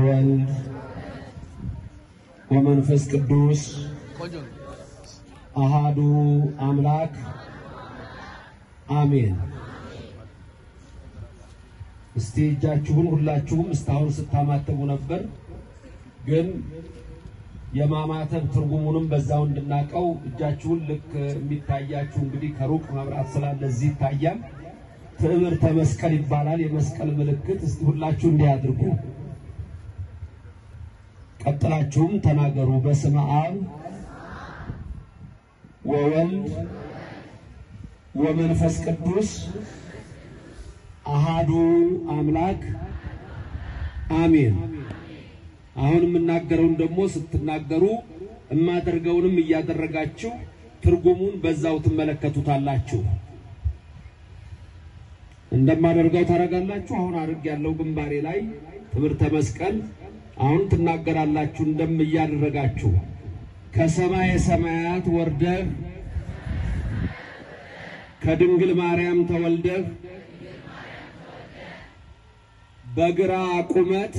ወወልድ ወመንፈስ ቅዱስ አሃዱ አምላክ አሜን። እስቲ እጃችሁን ሁላችሁም እስካሁን ስታማተቡ ነበር፣ ግን የማማተብ ትርጉሙንም በዛው እንድናቀው እጃችሁን ልክ የሚታያችሁ እንግዲህ ከሩቅ መብራት ስላለ እዚህ ይታያል። ትዕምርተ መስቀል ይባላል። የመስቀል ምልክት። እስቲ ሁላችሁ እንዲህ አድርጉ። ቀጥላችሁም ተናገሩ። በስመ አብ ወወልድ ወመንፈስ ቅዱስ አሃዱ አምላክ አሜን። አሁን የምናገረውን ደግሞ ስትናገሩ የማደርገውንም እያደረጋችሁ ትርጉሙን በዛው ትመለከቱታላችሁ። እንደማደርገው ታደርጋላችሁ። አሁን አድርግ ያለው ግንባሬ ላይ ትምህርተ መስቀል አሁን ትናገራላችሁ። እንደም እያደረጋችሁ ከሰማየ ሰማያት ወርደህ ከድንግል ማርያም ተወልደህ በግራ ቁመት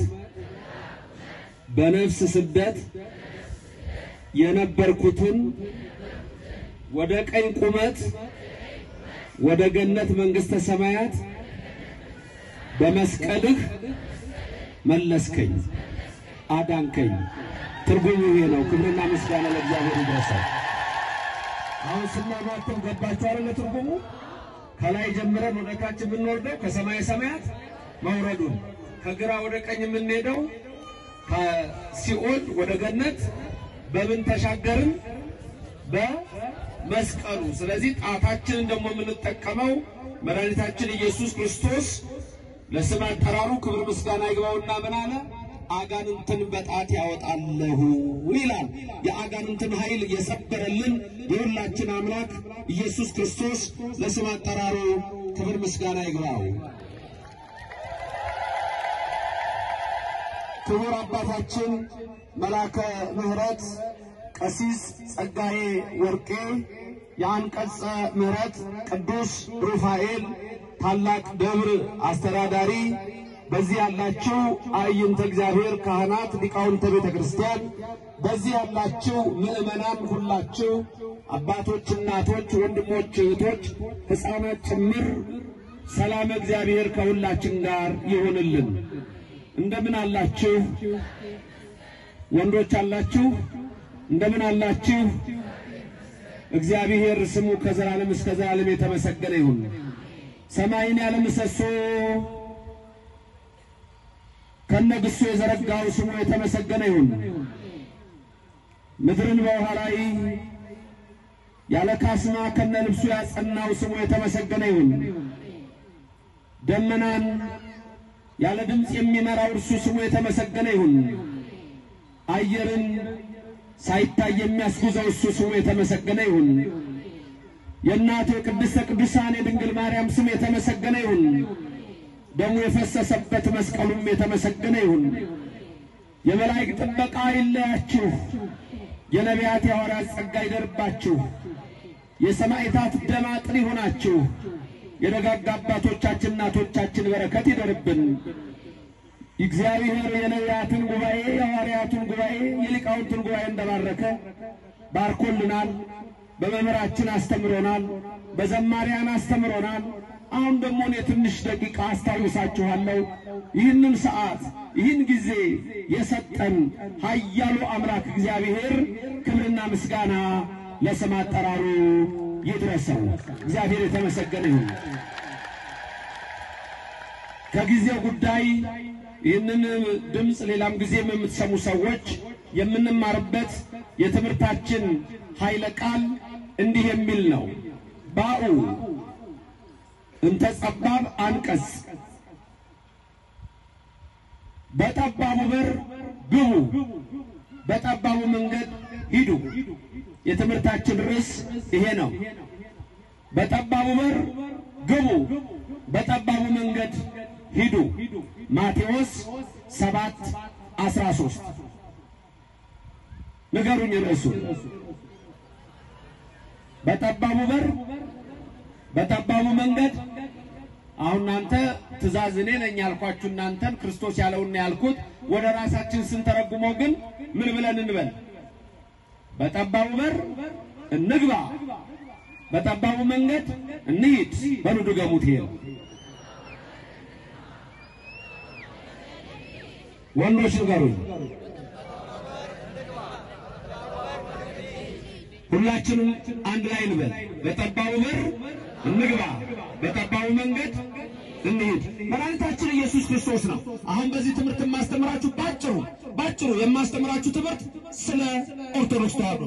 በነፍስ ስደት የነበርኩትን ወደ ቀኝ ቁመት ወደ ገነት መንግሥተ ሰማያት በመስቀልህ መለስከኝ፣ አዳንከኝ። ትርጉሙ ይሄ ነው። ክብርና ምስጋና ለእግዚአብሔር ይድረሳል። አሁን ስናማተው ገባችሁ አይደለ? ትርጉሙ ከላይ ጀምረን ወደ ታች የምንወርደው ከሰማየ ሰማያት መውረዱን፣ ከግራ ወደ ቀኝ የምንሄደው ከሲኦል ወደ ገነት በምን ተሻገርን? በመስቀሉ። ስለዚህ ጣታችንን ደግሞ የምንጠቀመው መድኃኒታችን ኢየሱስ ክርስቶስ ለስም አጠራሩ ክብር ምስጋና ይግባውና ምን አለ? አጋንንትን በጣት ያወጣለሁ ይላል። የአጋንንትን ኃይል የሰበረልን የሁላችን አምላክ ኢየሱስ ክርስቶስ ለስም አጠራሩ ክብር ምስጋና ይግባው። ክቡር አባታችን መላከ ምሕረት ቀሲስ ጸጋዬ ወርቄ የአንቀጸ ምሕረት ቅዱስ ሩፋኤል ታላቅ ደብር አስተዳዳሪ፣ በዚህ ያላችሁ አዕይንተ እግዚአብሔር ካህናት፣ ሊቃውንተ ቤተ ክርስቲያን፣ በዚህ ያላችሁ ምዕመናን ሁላችሁ አባቶች፣ እናቶች፣ ወንድሞች፣ እህቶች፣ ሕፃናት ጭምር ሰላም እግዚአብሔር ከሁላችን ጋር ይሁንልን። እንደምን አላችሁ? ወንዶች አላችሁ? እንደምን አላችሁ? እግዚአብሔር ስሙ ከዘላለም እስከ ዘላለም የተመሰገነ ይሁን። ሰማይን ያለ ምሰሶ ከነግሱ የዘረጋው ስሙ የተመሰገነ ይሁን። ምድርን በውሃ ላይ ያለ ካስማ ከነ ልብሱ ያጸናው ስሙ የተመሰገነ ይሁን። ደመናን ያለ ድምፅ የሚመራው እርሱ ስሙ የተመሰገነ ይሁን። አየርን ሳይታይ የሚያስጉዘው እሱ ስሙ የተመሰገነ ይሁን። የእናቱ የቅድስተ ቅዱሳን የድንግል ማርያም ስም የተመሰገነ ይሁን። ደሙ የፈሰሰበት መስቀሉም የተመሰገነ ይሁን። የመላእክት ጥበቃ አይለያችሁ። የነቢያት የሐዋርያት ጸጋ ይደርባችሁ። የሰማዕታት ደም አጥር ይሆናችሁ። የደጋጋ አባቶቻችን እናቶቻችን በረከት ይደርብን። እግዚአብሔር የነቢያትን ጉባኤ የሐዋርያቱን ጉባኤ የሊቃውንትን ጉባኤ እንደባረከ ባርኮልናል። በመምህራችን አስተምሮናል። በዘማሪያን አስተምሮናል። አሁን ደግሞ እኔ ትንሽ ደቂቃ አስታውሳችኋለሁ። ይህንን ሰዓት ይህን ጊዜ የሰጠን ኃያሉ አምላክ እግዚአብሔር ክብርና ምስጋና ለስም አጠራሩ ይድረሰው። እግዚአብሔር የተመሰገነ ይሁን። ከጊዜው ጉዳይ ይህንን ድምፅ ሌላም ጊዜም የምትሰሙ ሰዎች የምንማርበት የትምህርታችን ኃይለ ቃል እንዲህ የሚል ነው። ባኡ እንተ ጸባብ አንቀጽ፣ በጠባቡ በር ግቡ፣ በጠባቡ መንገድ ሂዱ። የትምህርታችን ርዕስ ይሄ ነው። በጠባቡ በር ግቡ፣ በጠባቡ መንገድ ሂዱ። ማቴዎስ ሰባት አስራ ሦስት ንገሩኝ ርዕሱ። በጠባቡ በር በጠባቡ መንገድ አሁን እናንተ ትእዛዝ እኔ ነኝ ያልኳችሁ እናንተን ክርስቶስ ያለውን ነው ያልኩት። ወደ ራሳችን ስንተረጉመው ግን ምን ብለን እንበል? በጠባቡ በር እንግባ፣ በጠባቡ መንገድ እንሂድ። በሉ ድገሙት። ይሄ ነው። ወንዶች ንገሩኝ። ሁላችንም አንድ ላይ እንበል። በጠባቡ በር እንግባ፣ በጠባቡ መንገድ እንሂድ። መድኃኒታችን ኢየሱስ ክርስቶስ ነው። አሁን በዚህ ትምህርት የማስተምራችሁ ባጭሩ ባጭሩ የማስተምራችሁ ትምህርት ስለ ኦርቶዶክስ ተዋሕዶ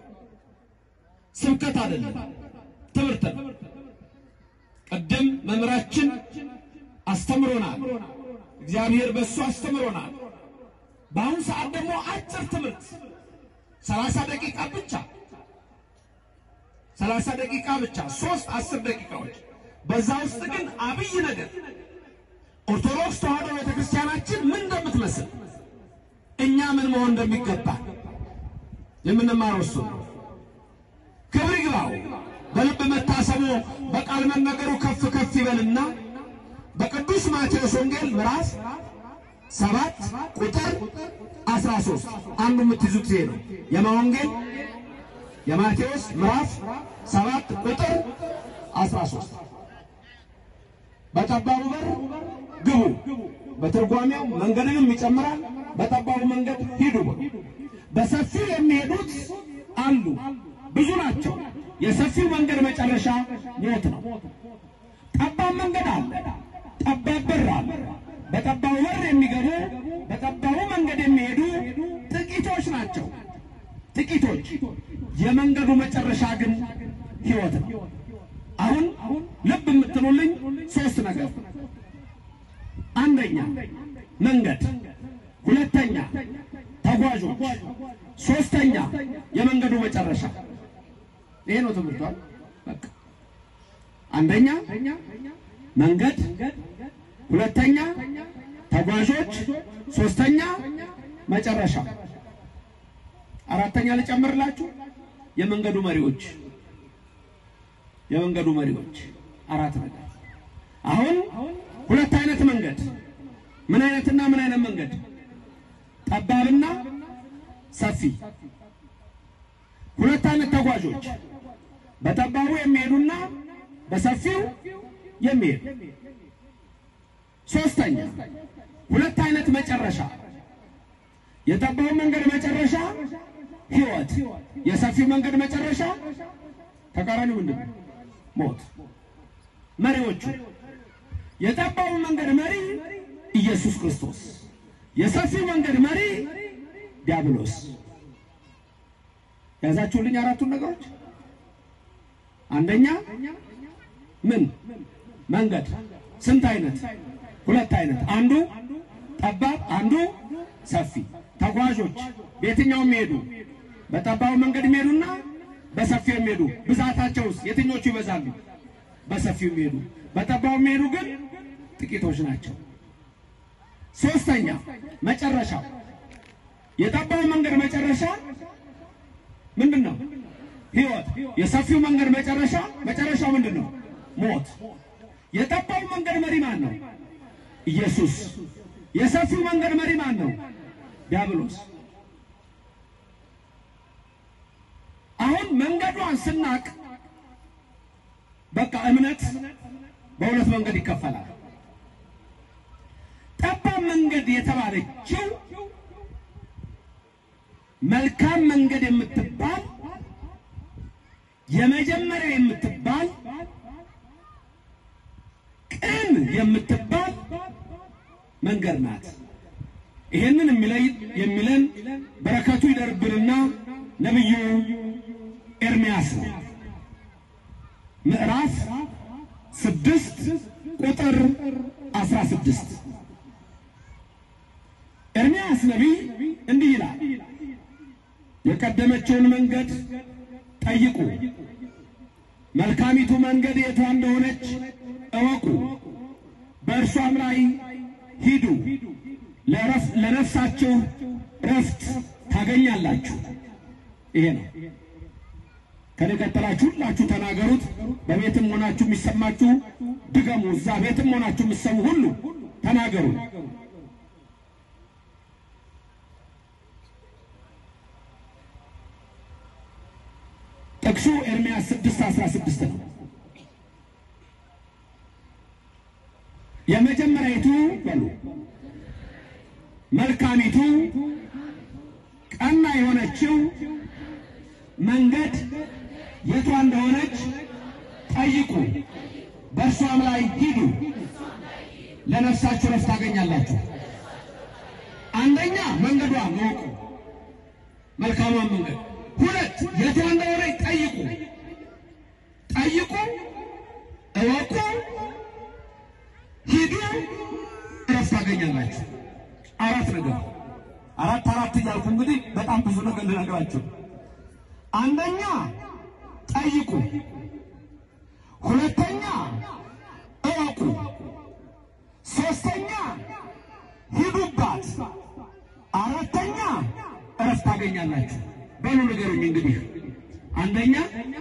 ስብከት አይደለም፣ ትምህርት ነው። ቅድም መምህራችን አስተምሮናል። እግዚአብሔር በእሱ አስተምሮናል። በአሁኑ ሰዓት ደግሞ አጭር ትምህርት ሰላሳ ደቂቃ ብቻ ሰላሳ ደቂቃ ብቻ ሶስት አስር ደቂቃዎች በዛ ውስጥ ግን አብይ ነገር ኦርቶዶክስ ተዋሕዶ ቤተክርስቲያናችን ምን እንደምትመስል እኛ ምን መሆን እንደሚገባ የምንማረው እሱ ነው። ክብር ይግባው። በልብ መታሰቡ በቃል መነገሩ ከፍ ከፍ ይበልና በቅዱስ ማቴዎስ ወንጌል ምዕራፍ ሰባት ቁጥር አስራ ሶስት አንዱ የምትይዙት ይሄ ነው። የማ ወንጌል የማቴዎስ ምዕራፍ ሰባት ቁጥር አስራ ሶስት በጠባቡ በር ግቡ። በትርጓሜው መንገድንም ይጨምራል። በጠባቡ መንገድ ሂዱ። በሰፊው የሚሄዱት አሉ፣ ብዙ ናቸው። የሰፊው መንገድ መጨረሻ ሞት ነው። ጠባብ መንገድ አለ፣ ጠባብ በር አለ። በጠባቡ በር የሚገቡ በጠባቡ መንገድ የሚሄዱ ጥቂቶች ናቸው። ጥቂቶች። የመንገዱ መጨረሻ ግን ሕይወት ነው። አሁን ልብ የምትሉልኝ ሶስት ነገር፣ አንደኛ መንገድ፣ ሁለተኛ ተጓዦች፣ ሶስተኛ የመንገዱ መጨረሻ። ይሄ ነው ትምህርቷል። በቃ አንደኛ መንገድ፣ ሁለተኛ ተጓዦች፣ ሶስተኛ መጨረሻ። አራተኛ ልጨምርላችሁ፣ የመንገዱ መሪዎች የመንገዱ መሪዎች አራት ነገር። አሁን ሁለት አይነት መንገድ፣ ምን አይነትና ምን አይነት መንገድ? ጠባብና ሰፊ። ሁለት አይነት ተጓዦች፣ በጠባቡ የሚሄዱና በሰፊው የሚሄዱ። ሶስተኛ ሁለት አይነት መጨረሻ፣ የጠባቡ መንገድ መጨረሻ ሕይወት፣ የሰፊው መንገድ መጨረሻ ተቃራኒው ምንድን ነው? ሞት። መሪዎቹ የጠባቡ መንገድ መሪ ኢየሱስ ክርስቶስ፣ የሰፊው መንገድ መሪ ዲያብሎስ። ያዛችሁልኝ አራቱን ነገሮች። አንደኛ ምን መንገድ ስንት አይነት? ሁለት አይነት። አንዱ ጠባብ፣ አንዱ ሰፊ። ተጓዦች በየትኛው የሚሄዱ በጠባቡ መንገድ የሚሄዱና በሰፊው የሚሄዱ ብዛታቸውስ የትኞቹ ይበዛሉ? በሰፊው የሚሄዱ። በጠባቡ የሚሄዱ ግን ጥቂቶች ናቸው። ሶስተኛ መጨረሻው የጠባቡ መንገድ መጨረሻ ምንድን ነው? ሕይወት። የሰፊው መንገድ መጨረሻ መጨረሻው ምንድን ነው? ሞት። የጠባቡ መንገድ መሪ ማን ነው? ኢየሱስ። የሰፊው መንገድ መሪ ማን ነው? ዲያብሎስ። አሁን መንገዷን ስናቅ በቃ እምነት በሁለት መንገድ ይከፈላል። ጠባብ መንገድ የተባለችው መልካም መንገድ የምትባል የመጀመሪያ የምትባል ቅን የምትባል መንገድ ናት። ይሄንን የሚለይ የሚለን በረከቱ ይደርብንና ነቢዩ ኤርምያስ ነው። ምዕራፍ ስድስት ቁጥር አስራ ስድስት ኤርምያስ ነቢይ እንዲህ ይላል፣ የቀደመችውን መንገድ ጠይቁ፣ መልካሚቱ መንገድ የቷ እንደሆነች እወቁ፣ በእርሷም ላይ ሂዱ፣ ለነፍሳችሁ ረፍት ታገኛላችሁ። ይሄ ነው ከኔ ቀጥላችሁ ሁላችሁ ተናገሩት። በቤትም ሆናችሁ የሚሰማችሁ ድገሙ። እዛ ቤትም ሆናችሁ የምትሰሙ ሁሉ ተናገሩ። ጥቅሱ ኤርምያስ 6 16 ነው። የመጀመሪያይቱ በሉ መልካሚቱ ቀና የሆነችው መንገድ የቷ እንደሆነች ጠይቁ፣ በእርሷም ላይ ሂዱ፣ ለነፍሳችሁ ረፍት ታገኛላችሁ። አንደኛ መንገዷን እወቁ፣ መልካሟን መንገድ። ሁለት የቷ እንደሆነች ጠይቁ፣ ጠይቁ፣ እወቁ፣ ሂዱ፣ ረፍት ታገኛላችሁ። አራት ነገር አራት አራት እያልኩ እንግዲህ በጣም ብዙ ነገር ልነግራችሁ። አንደኛ ጠይቁ፣ ሁለተኛ እወቁ፣ ሶስተኛ ሂዱባት፣ አራተኛ እረፍት ታገኛላችሁ። በሉ ንገሩኝ እንግዲህ አንደኛ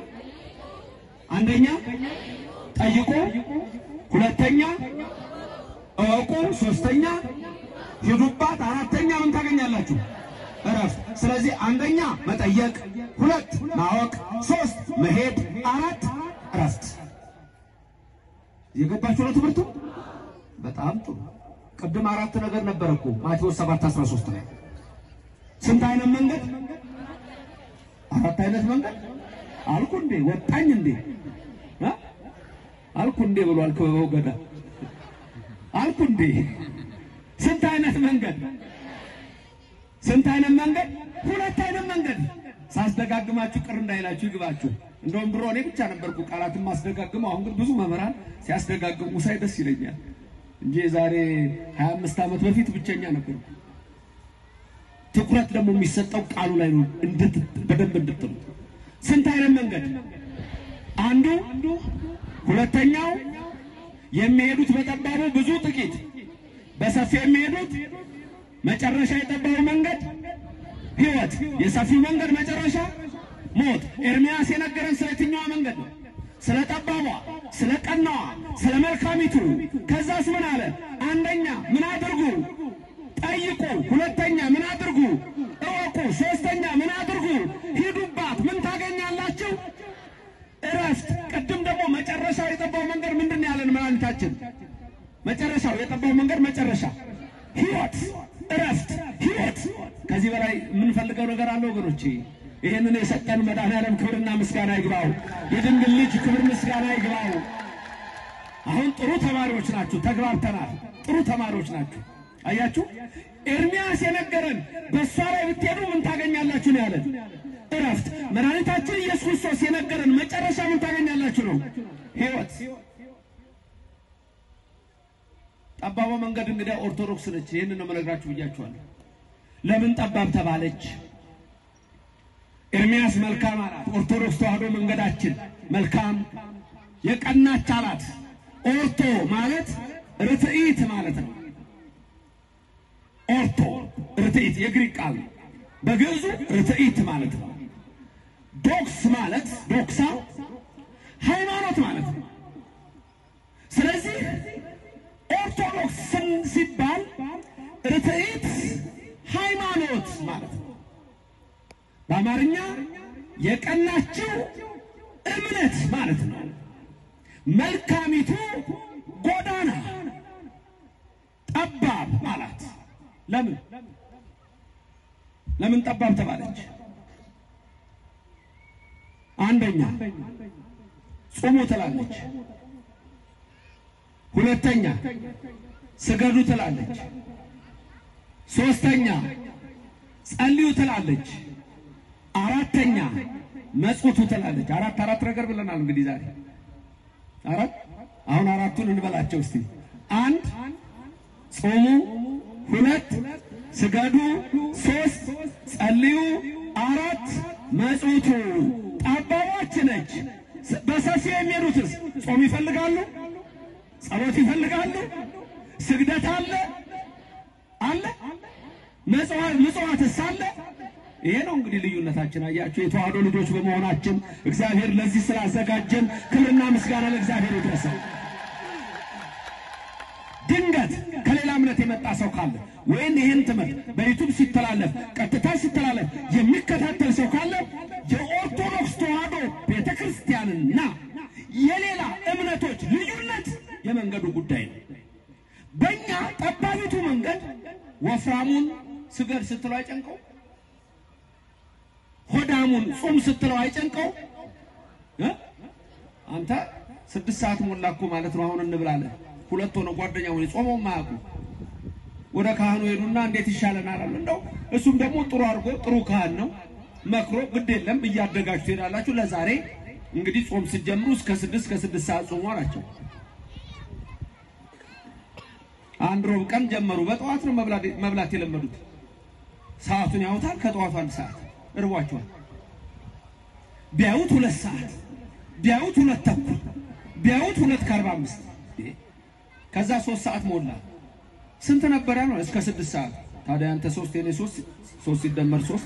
አንደኛ ጠይቁ፣ ሁለተኛ እወቁ፣ ሶስተኛ ሂዱባት፣ አራተኛ ምን ታገኛላችሁ? እረፍት። ስለዚህ አንደኛ መጠየቅ፣ ሁለት ማወቅ፣ ሶስት መሄድ፣ አራት እረፍት። የገባችሁ ነው ትምህርቱ? በጣም ጥሩ። ቅድም አራት ነገር ነበረ እኮ ማቴዎስ 7 13 ላይ ስንት አይነት መንገድ? አራት አይነት መንገድ አልኩ እንዴ? ወጣኝ እንዴ? እ? አልኩ እንዴ ብሏል ክበበው ገዳ አልኩ እንዴ? ስንት አይነት መንገድ? ስንት አይነት መንገድ? ሁለት አይነት መንገድ። ሳስደጋግማችሁ ቅር እንዳይላችሁ ይግባችሁ። እንደውም ድሮ እኔ ብቻ ነበርኩ ቃላትን ማስደጋግመው። አሁን ግን ብዙ መምህራን ሲያስደጋግሙ ሳይ ደስ ይለኛል እንጂ የዛሬ 25 ዓመት በፊት ብቸኛ ነበርኩ። ትኩረት ደግሞ የሚሰጠው ቃሉ ላይ ነው፣ እንድት በደንብ እንድትሉ። ስንት አይነት መንገድ? አንዱ ሁለተኛው የሚሄዱት በጠባቡ ብዙ ጥቂት በሰፊ የሚሄዱት መጨረሻ የጠባቡ መንገድ ሕይወት፣ የሰፊው መንገድ መጨረሻ ሞት። ኤርምያስ የነገረን ስለ የትኛዋ መንገድ ነው? ስለ ጠባቧ፣ ስለ ቀናዋ፣ ስለ መልካሚቱ። ከዛስ ምን አለ? አንደኛ ምን አድርጉ? ጠይቁ። ሁለተኛ ምን አድርጉ? እወቁ። ሶስተኛ ምን አድርጉ? ሂዱባት። ምን ታገኛላችሁ? እረፍት። ቅድም ደግሞ መጨረሻው የጠባው መንገድ ምንድን ነው ያለን መድኃኒታችን? መጨረሻው የጠባው መንገድ መጨረሻ ሕይወት፣ እረፍት፣ ሕይወት። ከዚህ በላይ የምንፈልገው ነገር አለ ወገኖቼ? ይህንን የሰጠን መድኃኔዓለም ክብርና ምስጋና ይግባው። የድንግል ልጅ ክብር ምስጋና ይግባው። አሁን ጥሩ ተማሪዎች ናችሁ፣ ተግባብተናል። ጥሩ ተማሪዎች ናችሁ። አያችሁ፣ ኤርምያስ የነገረን በእሷ ላይ ብትሄዱ ምን ታገኛላችሁ ነው ያለን፣ እረፍት። መድኃኒታችን ኢየሱስ ክርስቶስ የነገረን መጨረሻ ምን ታገኛላችሁ ነው፣ ሕይወት። ጠባቧ መንገድ እንግዲያ ኦርቶዶክስ ነች። ይህን ነው መነግራችሁ ብያችኋለሁ። ለምን ጠባብ ተባለች? ኤርምያስ መልካም አላት። ኦርቶዶክስ ተዋህዶ መንገዳችን መልካም የቀናች አላት። ኦርቶ ማለት ርትዒት ማለት ነው። ኦርቶ ርትዒት የግሪክ ቃል ነው። በግዕዙ ርትዒት ማለት ነው። ዶክስ ማለት ዶክሳ ሃይማኖት ማለት ነው። ስለዚህ ኦርቶዶክስ ሲባል ርትዒት ሃይማኖት ማለት ነው። በአማርኛ የቀናችው እምነት ማለት ነው። መልካሚቱ ጎዳና ጠባብ አላት። ለምን ለምን ጠባብ ተባለች? አንደኛ ጹሙ ትላለች። ሁለተኛ ስገዱ ትላለች። ሶስተኛ ጸልዩ ትላለች። አራተኛ መጽውቱ ትላለች። አራት አራት ነገር ብለናል። እንግዲህ ዛሬ አራት አሁን አራቱን እንበላቸው እስቲ። አንድ ጾሙ፣ ሁለት ስገዱ፣ ሶስት ጸልዩ፣ አራት መጽውቱ። ጠባቦች ነች። በሰፊ የሚሄዱትስ ጾም ይፈልጋሉ፣ ጸሎት ይፈልጋሉ፣ ስግደት አለ አለ፣ ምጽዋትስ አለ ይሄ ነው እንግዲህ ልዩነታችን። አያችሁ፣ የተዋህዶ ልጆች በመሆናችን እግዚአብሔር ለዚህ ስላዘጋጀን ክብርና ምስጋና ለእግዚአብሔር ይድረሰው። ድንገት ከሌላ እምነት የመጣ ሰው ካለ ወይም ይህን ትምህርት በዩቱብ ሲተላለፍ ቀጥታ ሲተላለፍ የሚከታተል ሰው ካለ የኦርቶዶክስ ተዋህዶ ቤተ ክርስቲያንና የሌላ እምነቶች ልዩነት የመንገዱ ጉዳይ ነው። በእኛ ጠባቢቱ መንገድ ወፍራሙን ስገድ ስትለው አይጨንቀው፣ ሆዳሙን ጹም ስትለው አይጨንቀው። እ? አንተ ስድስት ሰዓት ሞላ እኮ ማለት ነው። አሁን እንብላለን ሁለት ሆነ ጓደኛ ሆነ ጾመው ማያውቁ ወደ ካህኑ ሄዱና እንዴት ይሻለናል አሉ። እንደው እሱም ደግሞ ጥሩ አድርጎ ጥሩ ካህን ነው መክሮ ግድ የለም እያደጋችሁ ትሄዳላችሁ። ለዛሬ እንግዲህ ጾም ስትጀምሩ እስከ ስድስት ከስድስት ሰዓት ጾሙ አላቸው። አንድ ሮብ ቀን ጀመሩ። በጠዋት ነው መብላት መብላት የለመዱት። ሰዓቱን ያውታል። ከጠዋቱ አንድ ሰዓት እርቧቸዋል። ቢያዩት ሁለት ሰዓት ቢያዩት ሁለት ተኩል ቢያዩት ሁለት ከአርባ አምስት ከዛ ሶስት ሰዓት ሞላ። ስንት ነበረ ነው? እስከ ስድስት ሰዓት። ታዲያ አንተ ሶስት የኔ ሶስት ሶስት ሲደመር ሶስት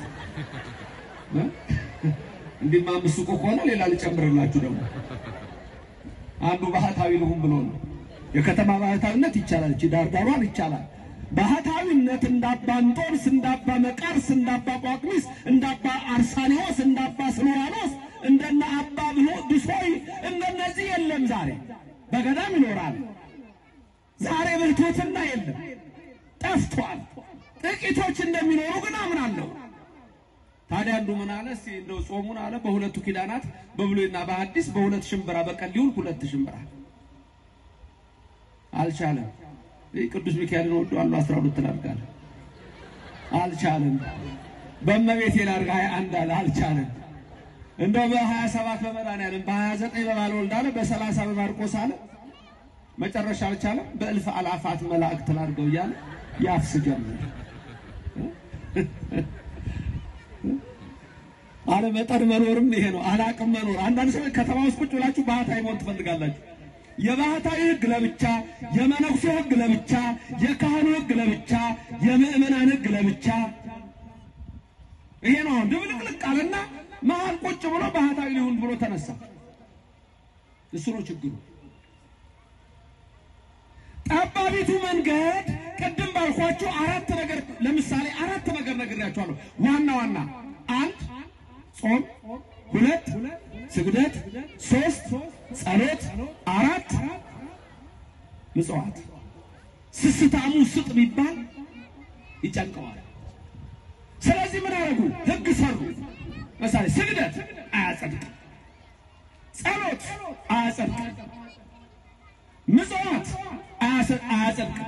እንዲህማ አምስት እኮ ከሆነ ሌላ ልጨምርላችሁ ደግሞ አንዱ ባህታዊ ልሁን ብሎ ነው። የከተማ ባህታዊነት ይቻላል፣ እቺ ዳርዳሯን ይቻላል። ባህታዊነት እንዳባ እንጦንስ፣ እንዳባ መቃርስ፣ እንዳባ ጳቁሚስ፣ እንዳባ አርሳኔዎስ፣ እንዳባ ስኖራኖስ፣ እንደነ አባ ብሎ ድሶይ እንደነዚህ የለም። ዛሬ በገዳም ይኖራል። ዛሬ ብልቶትና የለም ጠፍቷል። ጥቂቶች እንደሚኖሩ ግን አምናለሁ። ታዲያ አንዱ ምን አለ? እስቲ እንደው ጾሙን አለ በሁለቱ ኪዳናት በብሉይና በሐዲስ በሁለት ሽምብራ በቀን ሊውል ሁለት ሽምብራ አልቻለም። ይህ ቅዱስ ሚካኤልን ወደዋለሁ አስራ ሁለት ላድርጋለ አልቻለም። በእመቤቴ ላድርግ ሀያ አንድ አለ አልቻለም። እንደው በሀያ ሰባት በመድኃኒዓለም በሀያ ዘጠኝ በባለወልድ አለ በሰላሳ በማርቆስ አለ መጨረሻ አልቻለም። በእልፍ አላፋት መላእክት ላድርገው እያለ ያፍስ ጀመረ። አለመጠን መኖርም ይሄ ነው። አላቅም መኖር። አንዳንድ ሰዎች ከተማ ውስጥ ቁጭ ብላችሁ ባህታዊ መሆን ትፈልጋላችሁ። የባህታዊ ሕግ ለብቻ፣ የመነኩሴ ሕግ ለብቻ፣ የካህኑ ሕግ ለብቻ፣ የምእመናን ሕግ ለብቻ። ይሄ ነው አሁን ድብልቅልቅ አለና መሀል ቁጭ ብሎ ባህታዊ ሊሆን ብሎ ተነሳ። እሱ ነው ችግሩ። ጠባቢቱ መንገድ ቅድም ባልኳችሁ አራት ነገር ለምሳሌ አራት ነገር ነግሬያችኋለሁ። ዋና ዋና አንድ ጾም፣ ሁለት ስግደት፣ ሶስት ጸሎት፣ አራት ምጽዋት። ስስታሙ ስጥ ቢባል ይጨንቀዋል። ስለዚህ ምን አደረጉ? ህግ ሰሩ። ለምሳሌ ስግደት አያጸድቅም፣ ጸሎት አያጸድቅም፣ ምጽዋት አያጸድቅም።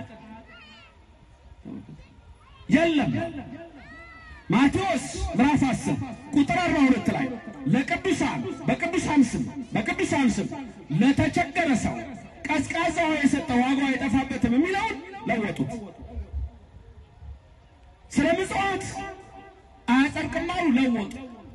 የለም ማቴዎስ ምዕራፍ 10 ቁጥር 42 ላይ ለቅዱሳን በቅዱሳን ስም በቅዱሳን ስም ለተቸገረ ሰው ቀዝቃዛ ውሃ የሰጠ ዋጋው አይጠፋበትም የሚለውን ለወጡት። ስለ ምጽዋት አያጸድቅም አሉ፣ ለወጡ።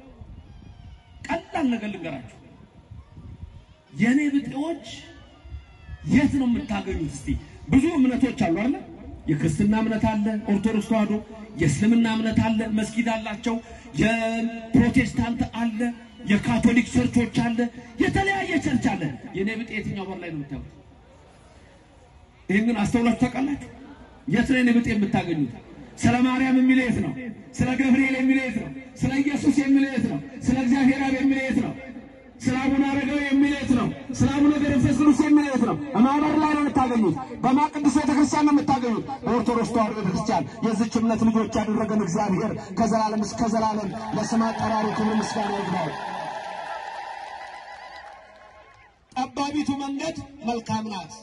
ቀላል ነገር ልንገራችሁ። የእኔ ብጤዎች የት ነው የምታገኙት? እስቲ ብዙ እምነቶች አሉ አይደል? የክርስትና እምነት አለ፣ ኦርቶዶክስ ተዋህዶ፣ የእስልምና እምነት አለ፣ መስጊድ አላቸው፣ የፕሮቴስታንት አለ፣ የካቶሊክ ቸርቾች አለ፣ የተለያየ ቸርች አለ። የኔ ብጤ የትኛው በር ላይ ነው የምታዩት? ይህን ግን አስተውላችሁ ታውቃላችሁ? የት ነው የኔ ብጤ የምታገኙት? ስለ ማርያም የሚለው የት ነው? ስለ ገብርኤል የሚለው የት ነው? ስለ ኢየሱስ የሚለው የት ነው? ስለ እግዚአብሔር አብ የሚለው የት ነው? ስለ አቡነ አረጋዊ የሚለው የት ነው? ስለ አቡነ ገብረ መንፈስ ቅዱስ የሚለው የት ነው? በማህበር ላይ ነው የምታገኙት። በማን ቅዱስ ቤተክርስቲያን ነው የምታገኙት? በኦርቶዶክስ ተዋህዶ ቤተክርስቲያን የዚች እምነት ልጆች ያደረገን እግዚአብሔር ከዘላለም እስከ ዘላለም ለስም አጠራሩ ክብር ምስጋና ይግባው። ጠባቢቱ መንገድ መልካም ናት።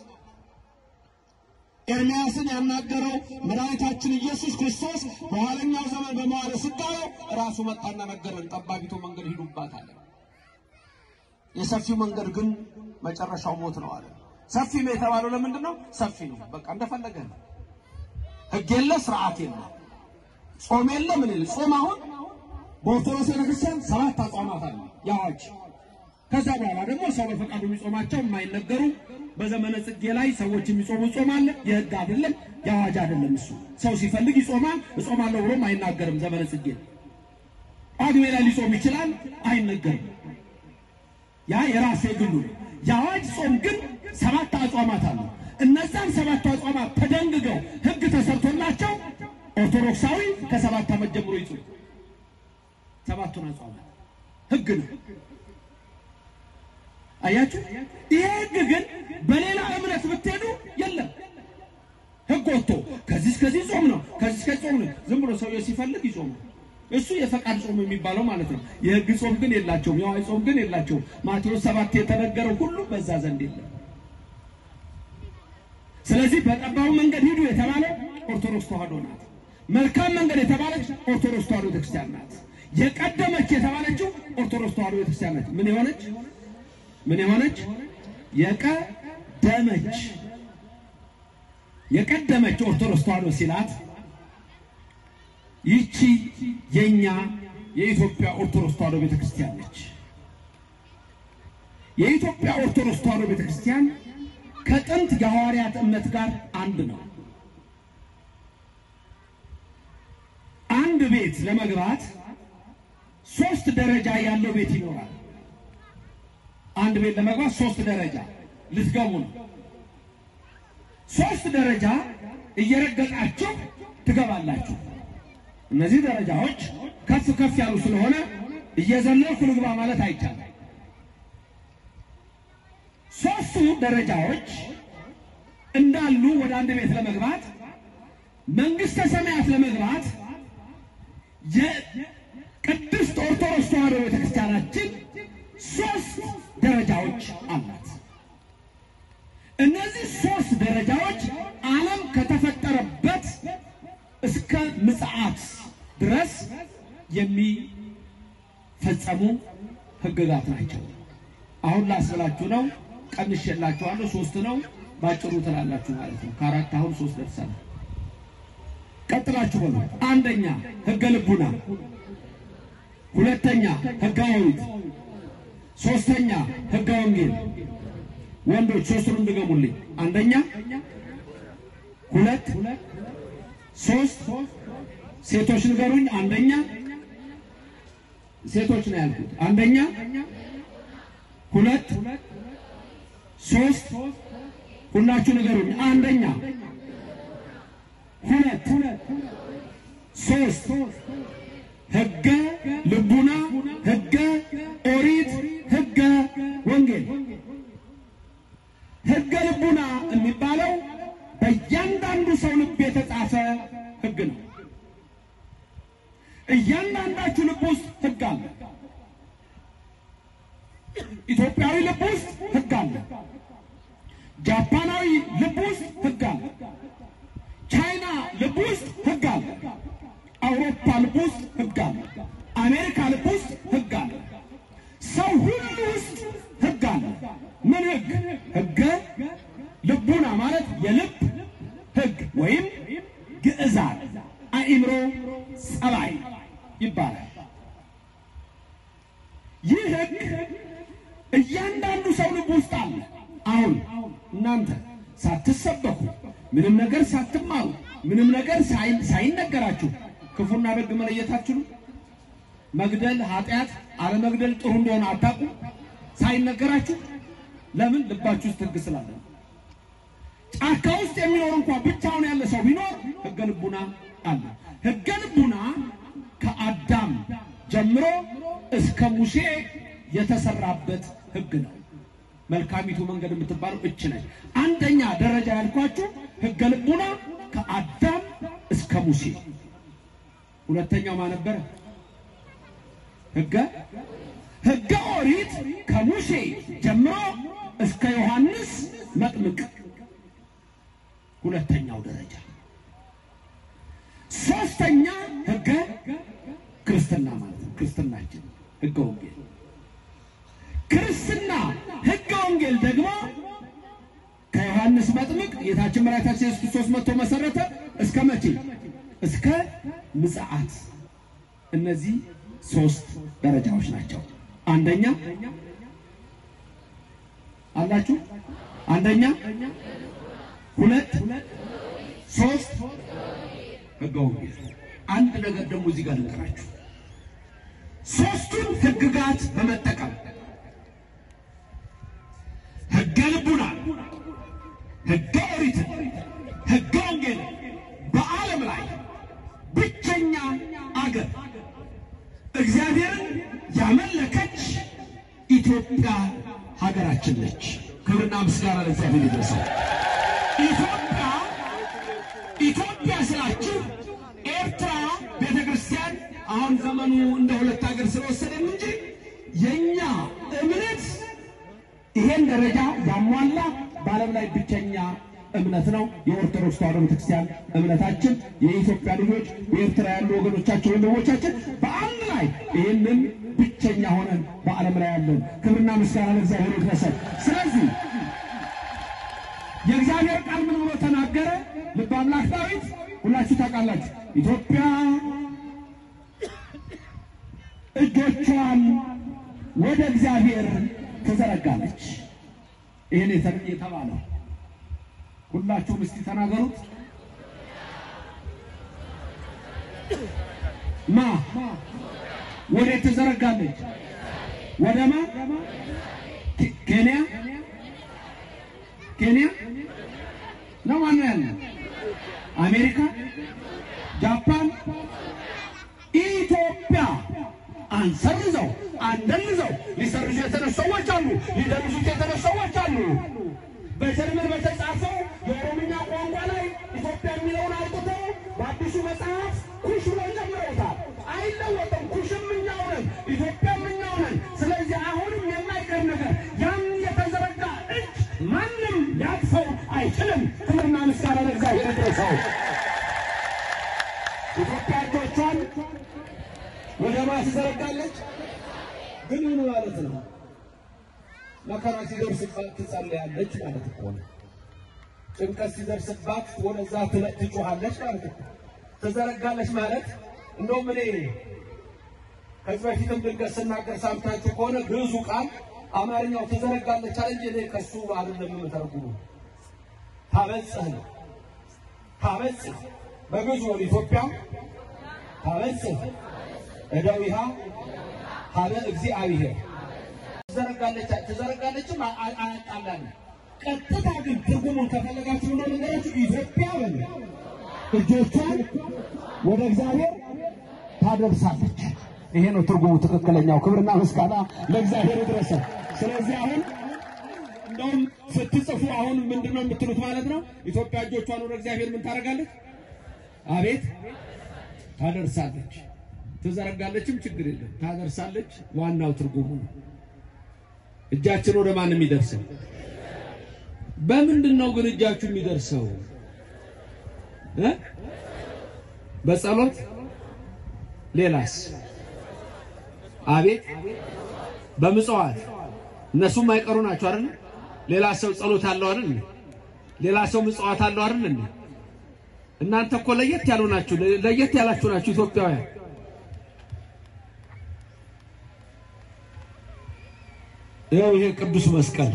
ኤርምያስን ያናገረው መድኃኒታችን ኢየሱስ ክርስቶስ በኋለኛው ዘመን በመዋዕለ ሥጋዌ ራሱ መጣና ነገረን። ጠባቢቱ መንገድ ሂዱባት አለ። የሰፊው መንገድ ግን መጨረሻው ሞት ነው አለ። ሰፊ ነው የተባለው ለምንድን ነው? ሰፊ ነው፣ በቃ እንደፈለገ ነው። ሕግ የለ፣ ስርዓት የለ፣ ጾም የለ፣ ምን የለ። ጾም አሁን በኦርቶዶክስ ቤተክርስቲያን ሰባት አጽዋማት አለ የአዋጅ ከዛ በኋላ ደግሞ ሰው በፈቃዱ የሚጾማቸው የማይነገሩ በዘመነ ጽጌ ላይ ሰዎች የሚጾሙ ጾም አለ። የሕግ አይደለም የአዋጅ አይደለም። እሱ ሰው ሲፈልግ ይጾማል። እጾማለሁ ብሎም አይናገርም። ዘመነ ጽጌ ጳጉሜ ላይ ሊጾም ይችላል፣ አይነገርም። ያ የራሴ ግሉ ነው። የአዋጅ ጾም ግን ሰባት አጽዋማት አሉ። እነዛን ሰባት አጽዋማት ተደንግገው ሕግ ተሰርቶላቸው ኦርቶዶክሳዊ ከሰባት ዓመት ጀምሮ ይጾም። ሰባቱን አጽዋማት ሕግ ነው። አያችሁ፣ ይሄ ሕግ ግን በሌላ እምነት ብትሄዱ የለም። ሕግ ወጥቶ ከዚህ እስከዚህ ጾም ነው፣ ከዚህ እስከዚህ ጾም ነው። ዝም ብሎ ሰውየው ሲፈልግ ይጾም ነው። እሱ የፈቃድ ጾም የሚባለው ማለት ነው። የሕግ ጾም ግን የላቸውም። የአዋጅ ጾም ግን የላቸውም። ማቴዎስ ሰባት የተነገረው ሁሉ በዛ ዘንድ የለም። ስለዚህ በጠባቡ መንገድ ሂዱ የተባለው ኦርቶዶክስ ተዋህዶ ናት። መልካም መንገድ የተባለች ኦርቶዶክስ ተዋህዶ ቤተክርስቲያን ናት። የቀደመች የተባለችው ኦርቶዶክስ ተዋህዶ ቤተክርስቲያን ናት። ምን የሆነች ምን የሆነች የቀደመች የቀደመች ኦርቶዶክስ ተዋህዶ ሲላት ይቺ የኛ የኢትዮጵያ ኦርቶዶክስ ተዋህዶ ቤተክርስቲያን ነች። የኢትዮጵያ ኦርቶዶክስ ተዋህዶ ቤተክርስቲያን ከጥንት የሐዋርያት እምነት ጋር አንድ ነው። አንድ ቤት ለመግባት ሶስት ደረጃ ያለው ቤት ይኖራል። አንድ ቤት ለመግባት ሶስት ደረጃ ልትገቡ ነው። ሶስት ደረጃ እየረገጣችሁ ትገባላችሁ። እነዚህ ደረጃዎች ከፍ ከፍ ያሉ ስለሆነ እየዘለልኩ ልግባ ማለት አይቻልም። ሶስቱ ደረጃዎች እንዳሉ ወደ አንድ ቤት ለመግባት መንግስተ ሰማያት ለመግባት የቅድስት ኦርቶዶክስ ተዋሕዶ ቤተክርስቲያናችን ሶስት ደረጃዎች አላት። እነዚህ ሶስት ደረጃዎች ዓለም ከተፈጠረበት እስከ ምጽአት ድረስ የሚፈጸሙ ሕግጋት ናቸው። አሁን ላስብላችሁ ነው። ቀንሼላችኋለሁ። ሶስት ነው ባጭሩ ትላላችሁ ማለት ነው። ከአራት አሁን ሶስት ደርሰናል። ቀጥላችሁ በሉ። አንደኛ ሕገ ልቡና፣ ሁለተኛ ሕገ ኦሪት፣ ሶስተኛ ሕገ ወንጌል። ወንዶች ሶስቱንም ድገሙልኝ። አንደኛ፣ ሁለት፣ ሶስት። ሴቶች ንገሩኝ። አንደኛ ሴቶች ነው ያልኩት። አንደኛ፣ ሁለት፣ ሶስት። ሁላችሁ ንገሩኝ። አንደኛ፣ ሁለት፣ ሶስት። ሕገ ልቡና፣ ሕገ ኦሪት፣ ሕገ ወንጌል። ሕገ ልቡና የሚባለው በእያንዳንዱ ሰው ልብ የተጻፈ ሕግ ነው። እያንዳንዳችሁ ልብ ውስጥ ሕግ አለ። ኢትዮጵያዊ ልብ ውስጥ ሕግ አለ። ጃፓናዊ ልብ ውስጥ ሕግ አለ። ቻይና ልብ ውስጥ ሕግ አለ። አውሮፓ ልብ ውስጥ ሕግ አለ። አሜሪካ ልብ ውስጥ ሕግ አለ። ሰው ሁሉ ውስጥ ሕግ አለ። ምን ሕግ? ሕገ ልቡና ማለት የልብ ሕግ ወይም ግዕዛን አእምሮ ጸባይ ይባላል። ይህ ሕግ እያንዳንዱ ሰው ልብ ውስጥ አለ። አሁን እናንተ ሳትሰበኩ ምንም ነገር ሳትማሩ ምንም ነገር ሳይ- ሳይነገራችሁ ክፉና ደግ መለየት አትችሉም። መግደል ኃጢአት፣ አለመግደል ጥሩ እንደሆነ አታውቁም ሳይነገራችሁ። ለምን? ልባችሁ ውስጥ ሕግ ስላለ ነው። ጫካ ውስጥ የሚኖር እንኳን ብቻውን ያለ ሰው ቢኖር ሕገ ልቡና አለ። ሕገ ልቡና ከአዳም ጀምሮ እስከ ሙሴ የተሰራበት ሕግ ነው። መልካሚቱ መንገድ የምትባለው እች ነች። አንደኛ ደረጃ ያልኳችሁ ሕገ ልቡና ከአዳም እስከ ሙሴ። ሁለተኛው ማን ነበረ? ሕገ ሕገ ኦሪት ከሙሴ ጀምሮ እስከ ዮሐንስ መጥምቅ ሁለተኛው ደረጃ። ሶስተኛ ሕገ ክርስትና ማለት ነው። ክርስትናችን ሕገ ወንጌል ክርስትና ሕገ ወንጌል ደግሞ ከዮሐንስ መጥምቅ ጌታችን መድኃኒታችን ኢየሱስ ክርስቶስ መጥቶ መሰረተ። እስከ መቼ? እስከ ምጽአት። እነዚህ ሶስት ደረጃዎች ናቸው። አንደኛ አላችሁ፣ አንደኛ፣ ሁለት፣ ሶስት ሕገ ወንጌል። አንድ ነገር ደግሞ እዚህ ጋር ልንገራችሁ። ሦስቱን ሕግጋት በመጠቀም ሕገ ልቡና፣ ሕገ ኦሪትን፣ ሕገ ወንጌል በዓለም ላይ ብቸኛ አገር እግዚአብሔርን ያመለከች ኢትዮጵያ ሀገራችን ነች። ክብርና ምስጋና ለእግዚአብሔር ይድረሰው። ኢትዮጵያ ኢትዮጵያ ስላችሁ ኤርትራ ቤተ ክርስቲያን አሁን ዘመኑ እንደ ሁለት ሀገር ስለወሰደን እንጂ የእኛ እምነት ይሄን ደረጃ ያሟላ በዓለም ላይ ብቸኛ እምነት ነው። የኦርቶዶክስ ተዋሕዶ ቤተክርስቲያን እምነታችን የኢትዮጵያ ልጆች በኤርትራ ያሉ ወገኖቻችን ወንድሞቻችን በአንድ ላይ ይህንን ብቸኛ ሆነን በዓለም ላይ ያለን ክብርና ምስጋና ለእግዚአብሔር ይድረሰን። ስለዚህ የእግዚአብሔር ቃል ምን ብሎ ተናገረ? ልበ አምላክ ዳዊት ሁላችሁ ታውቃላችሁ። ኢትዮጵያ እጆቿን ወደ እግዚአብሔር ትዘረጋለች። ይህን የተ- የተባለው ሁላችሁም እስቲ ተናገሩት። ማ ወዴት ትዘረጋለች? ወደ ማ? ኬ- ኬንያ ኬንያ ነው ማነው ያለ? አሜሪካ፣ ጃፓን፣ ኢትዮጵያ አንሰርዘው አንደንዘው ሊሰርዙ የተነሱ ሰዎች አሉ። ሊደንዙት የተነሱ ሰዎች አሉ። በጀርመን በተጻፈው የኦሮምኛ ቋንቋ ላይ ኢትዮጵያ የሚለውን አውጥተው በአዲሱ መጽሐፍ ኩሽ ብለው ጀምረውታል። አይለወጥም። ኩሽም እኛው ነን፣ ኢትዮጵያም እኛው ነን። ስለዚህ አሁንም የማይቀር ነገር ያን የተዘረጋ እጅ ማንም ሊያቅፈው አይችልም። ክብርና ምስጋና ለእግዚአብሔር ይድረሰው። ኢትዮጵያ እጆቿን ወደ ማን ትዘረጋለች? ግን ምን ማለት ነው? መከራ ሲደርስባት ትጸልያለች ማለት እኮ ነው። ጭንቀት ሲደርስባት ወደዛ ትለ- ትጮኻለች ማለት እኮ ትዘረጋለች ማለት እንደውም እኔ ከዚህ በፊትም ድንገት ስናገር ሰምታችሁ ከሆነ ግዕዙ ቃል አማርኛው ትዘረጋለች አለ እንጂ እኔ ከሱ አይደለም የምተረጉሙ ታበጽህ ነው። ታበጽህ በግዕዙ ወደ ኢትዮጵያ ታበጽህ እደዊሃ ሀበ እግዚአብሔር ትዘረጋለች ትዘረጋለችም አ- አ- አያጣላንም። ቀጥታ ግን ትርጉሙን ከፈለጋችሁ ነው ነገራችሁ ኢትዮጵያ በሉ እጆቿን ወደ እግዚአብሔር ታደርሳለች። ይሄ ነው ትርጉሙ ትክክለኛው። ክብርና ምስጋና ለእግዚአብሔር ይድረሰው። ስለዚህ አሁን እንደውም ስትጽፉ አሁን ምንድን ነው የምትሉት ማለት ነው? ኢትዮጵያ እጆቿን ወደ እግዚአብሔር ምን ታደርጋለች? አቤት ታደርሳለች። ትዘረጋለችም ችግር የለም ታደርሳለች። ዋናው ትርጉሙ ነው። እጃችን ወደ ማን የሚደርሰው? በምንድን ነው ግን እጃችሁ የሚደርሰው እ? በጸሎት ሌላስ? አቤት በምጽዋት እነሱም አይቀሩ ናቸው አይደል? ሌላ ሰው ጸሎት አለው አይደል? ሌላ ሰው ምጽዋት አለው አይደል? እናንተ እኮ ለየት ያሉ ናችሁ፣ ለየት ያላችሁ ናችሁ ኢትዮጵያውያን። ይኸው ይሄ ቅዱስ መስቀል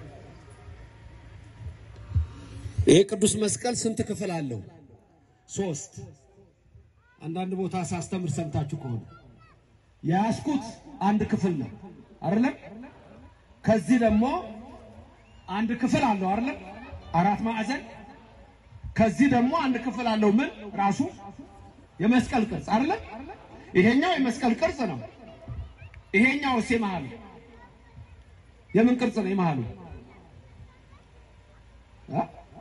ይሄ ቅዱስ መስቀል ስንት ክፍል አለው? ሶስት። አንዳንድ ቦታ ሳስተምር ሰምታችሁ ከሆነ የያዝኩት አንድ ክፍል ነው አይደለም? ከዚህ ደግሞ አንድ ክፍል አለው አይደለም? አራት ማዕዘን። ከዚህ ደግሞ አንድ ክፍል አለው ምን ራሱ የመስቀል ቅርጽ አይደለም? ይሄኛው የመስቀል ቅርጽ ነው። ይሄኛው እሴ መሀሉ የምን ቅርጽ ነው? የመሀሉ አ?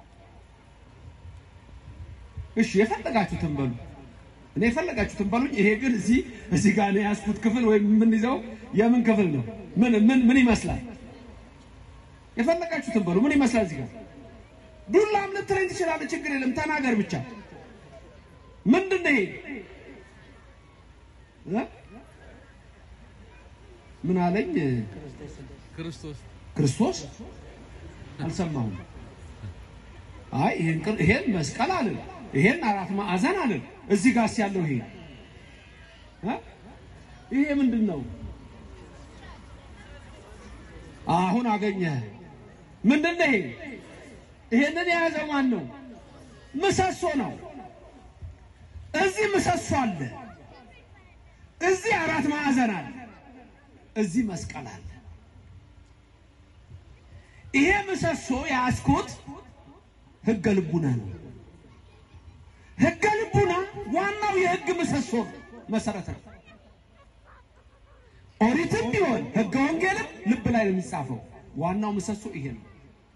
እሺ የፈለጋችሁትን በሉ። እኔ የፈለጋችሁትን በሉኝ። ይሄ ግን እዚህ እዚህ ጋር ነው የያዝኩት ክፍል ወይም የምንይዘው የምን ክፍል ነው? ምን ምን ምን ይመስላል? የፈለጋችሁትን በሉ። ምን ይመስላል? እዚህ ጋር ዱላም ልትለኝ ትችላለህ። ችግር የለም ተናገር ብቻ። ምንድን ነው ይሄ? እ? ምን አለኝ? ክርስቶስ ክርስቶስ አልሰማሁም። አይ ይሄን ቅር- ይሄን መስቀል አለን፣ ይሄን አራት ማዕዘን አለን። እዚህ ጋርስ ያለው ይሄ እ? ይሄ ምንድን ነው? አሁን አገኘህ። ምንድን ነው ይሄ? ይሄንን የያዘው ማን ነው? ምሰሶ ነው። እዚህ ምሰሶ አለ። እዚህ አራት ማዕዘን አለ፣ እዚህ መስቀል አለ። ይሄ ምሰሶ ያስኩት ሕገ ልቡና ነው። ሕገ ልቡና ዋናው የሕግ ምሰሶ መሰረት ነው። ኦሪትም ቢሆን ሕገ ወንጌልም ልብ ላይ ነው የሚጻፈው። ዋናው ምሰሶ ይሄ ነው።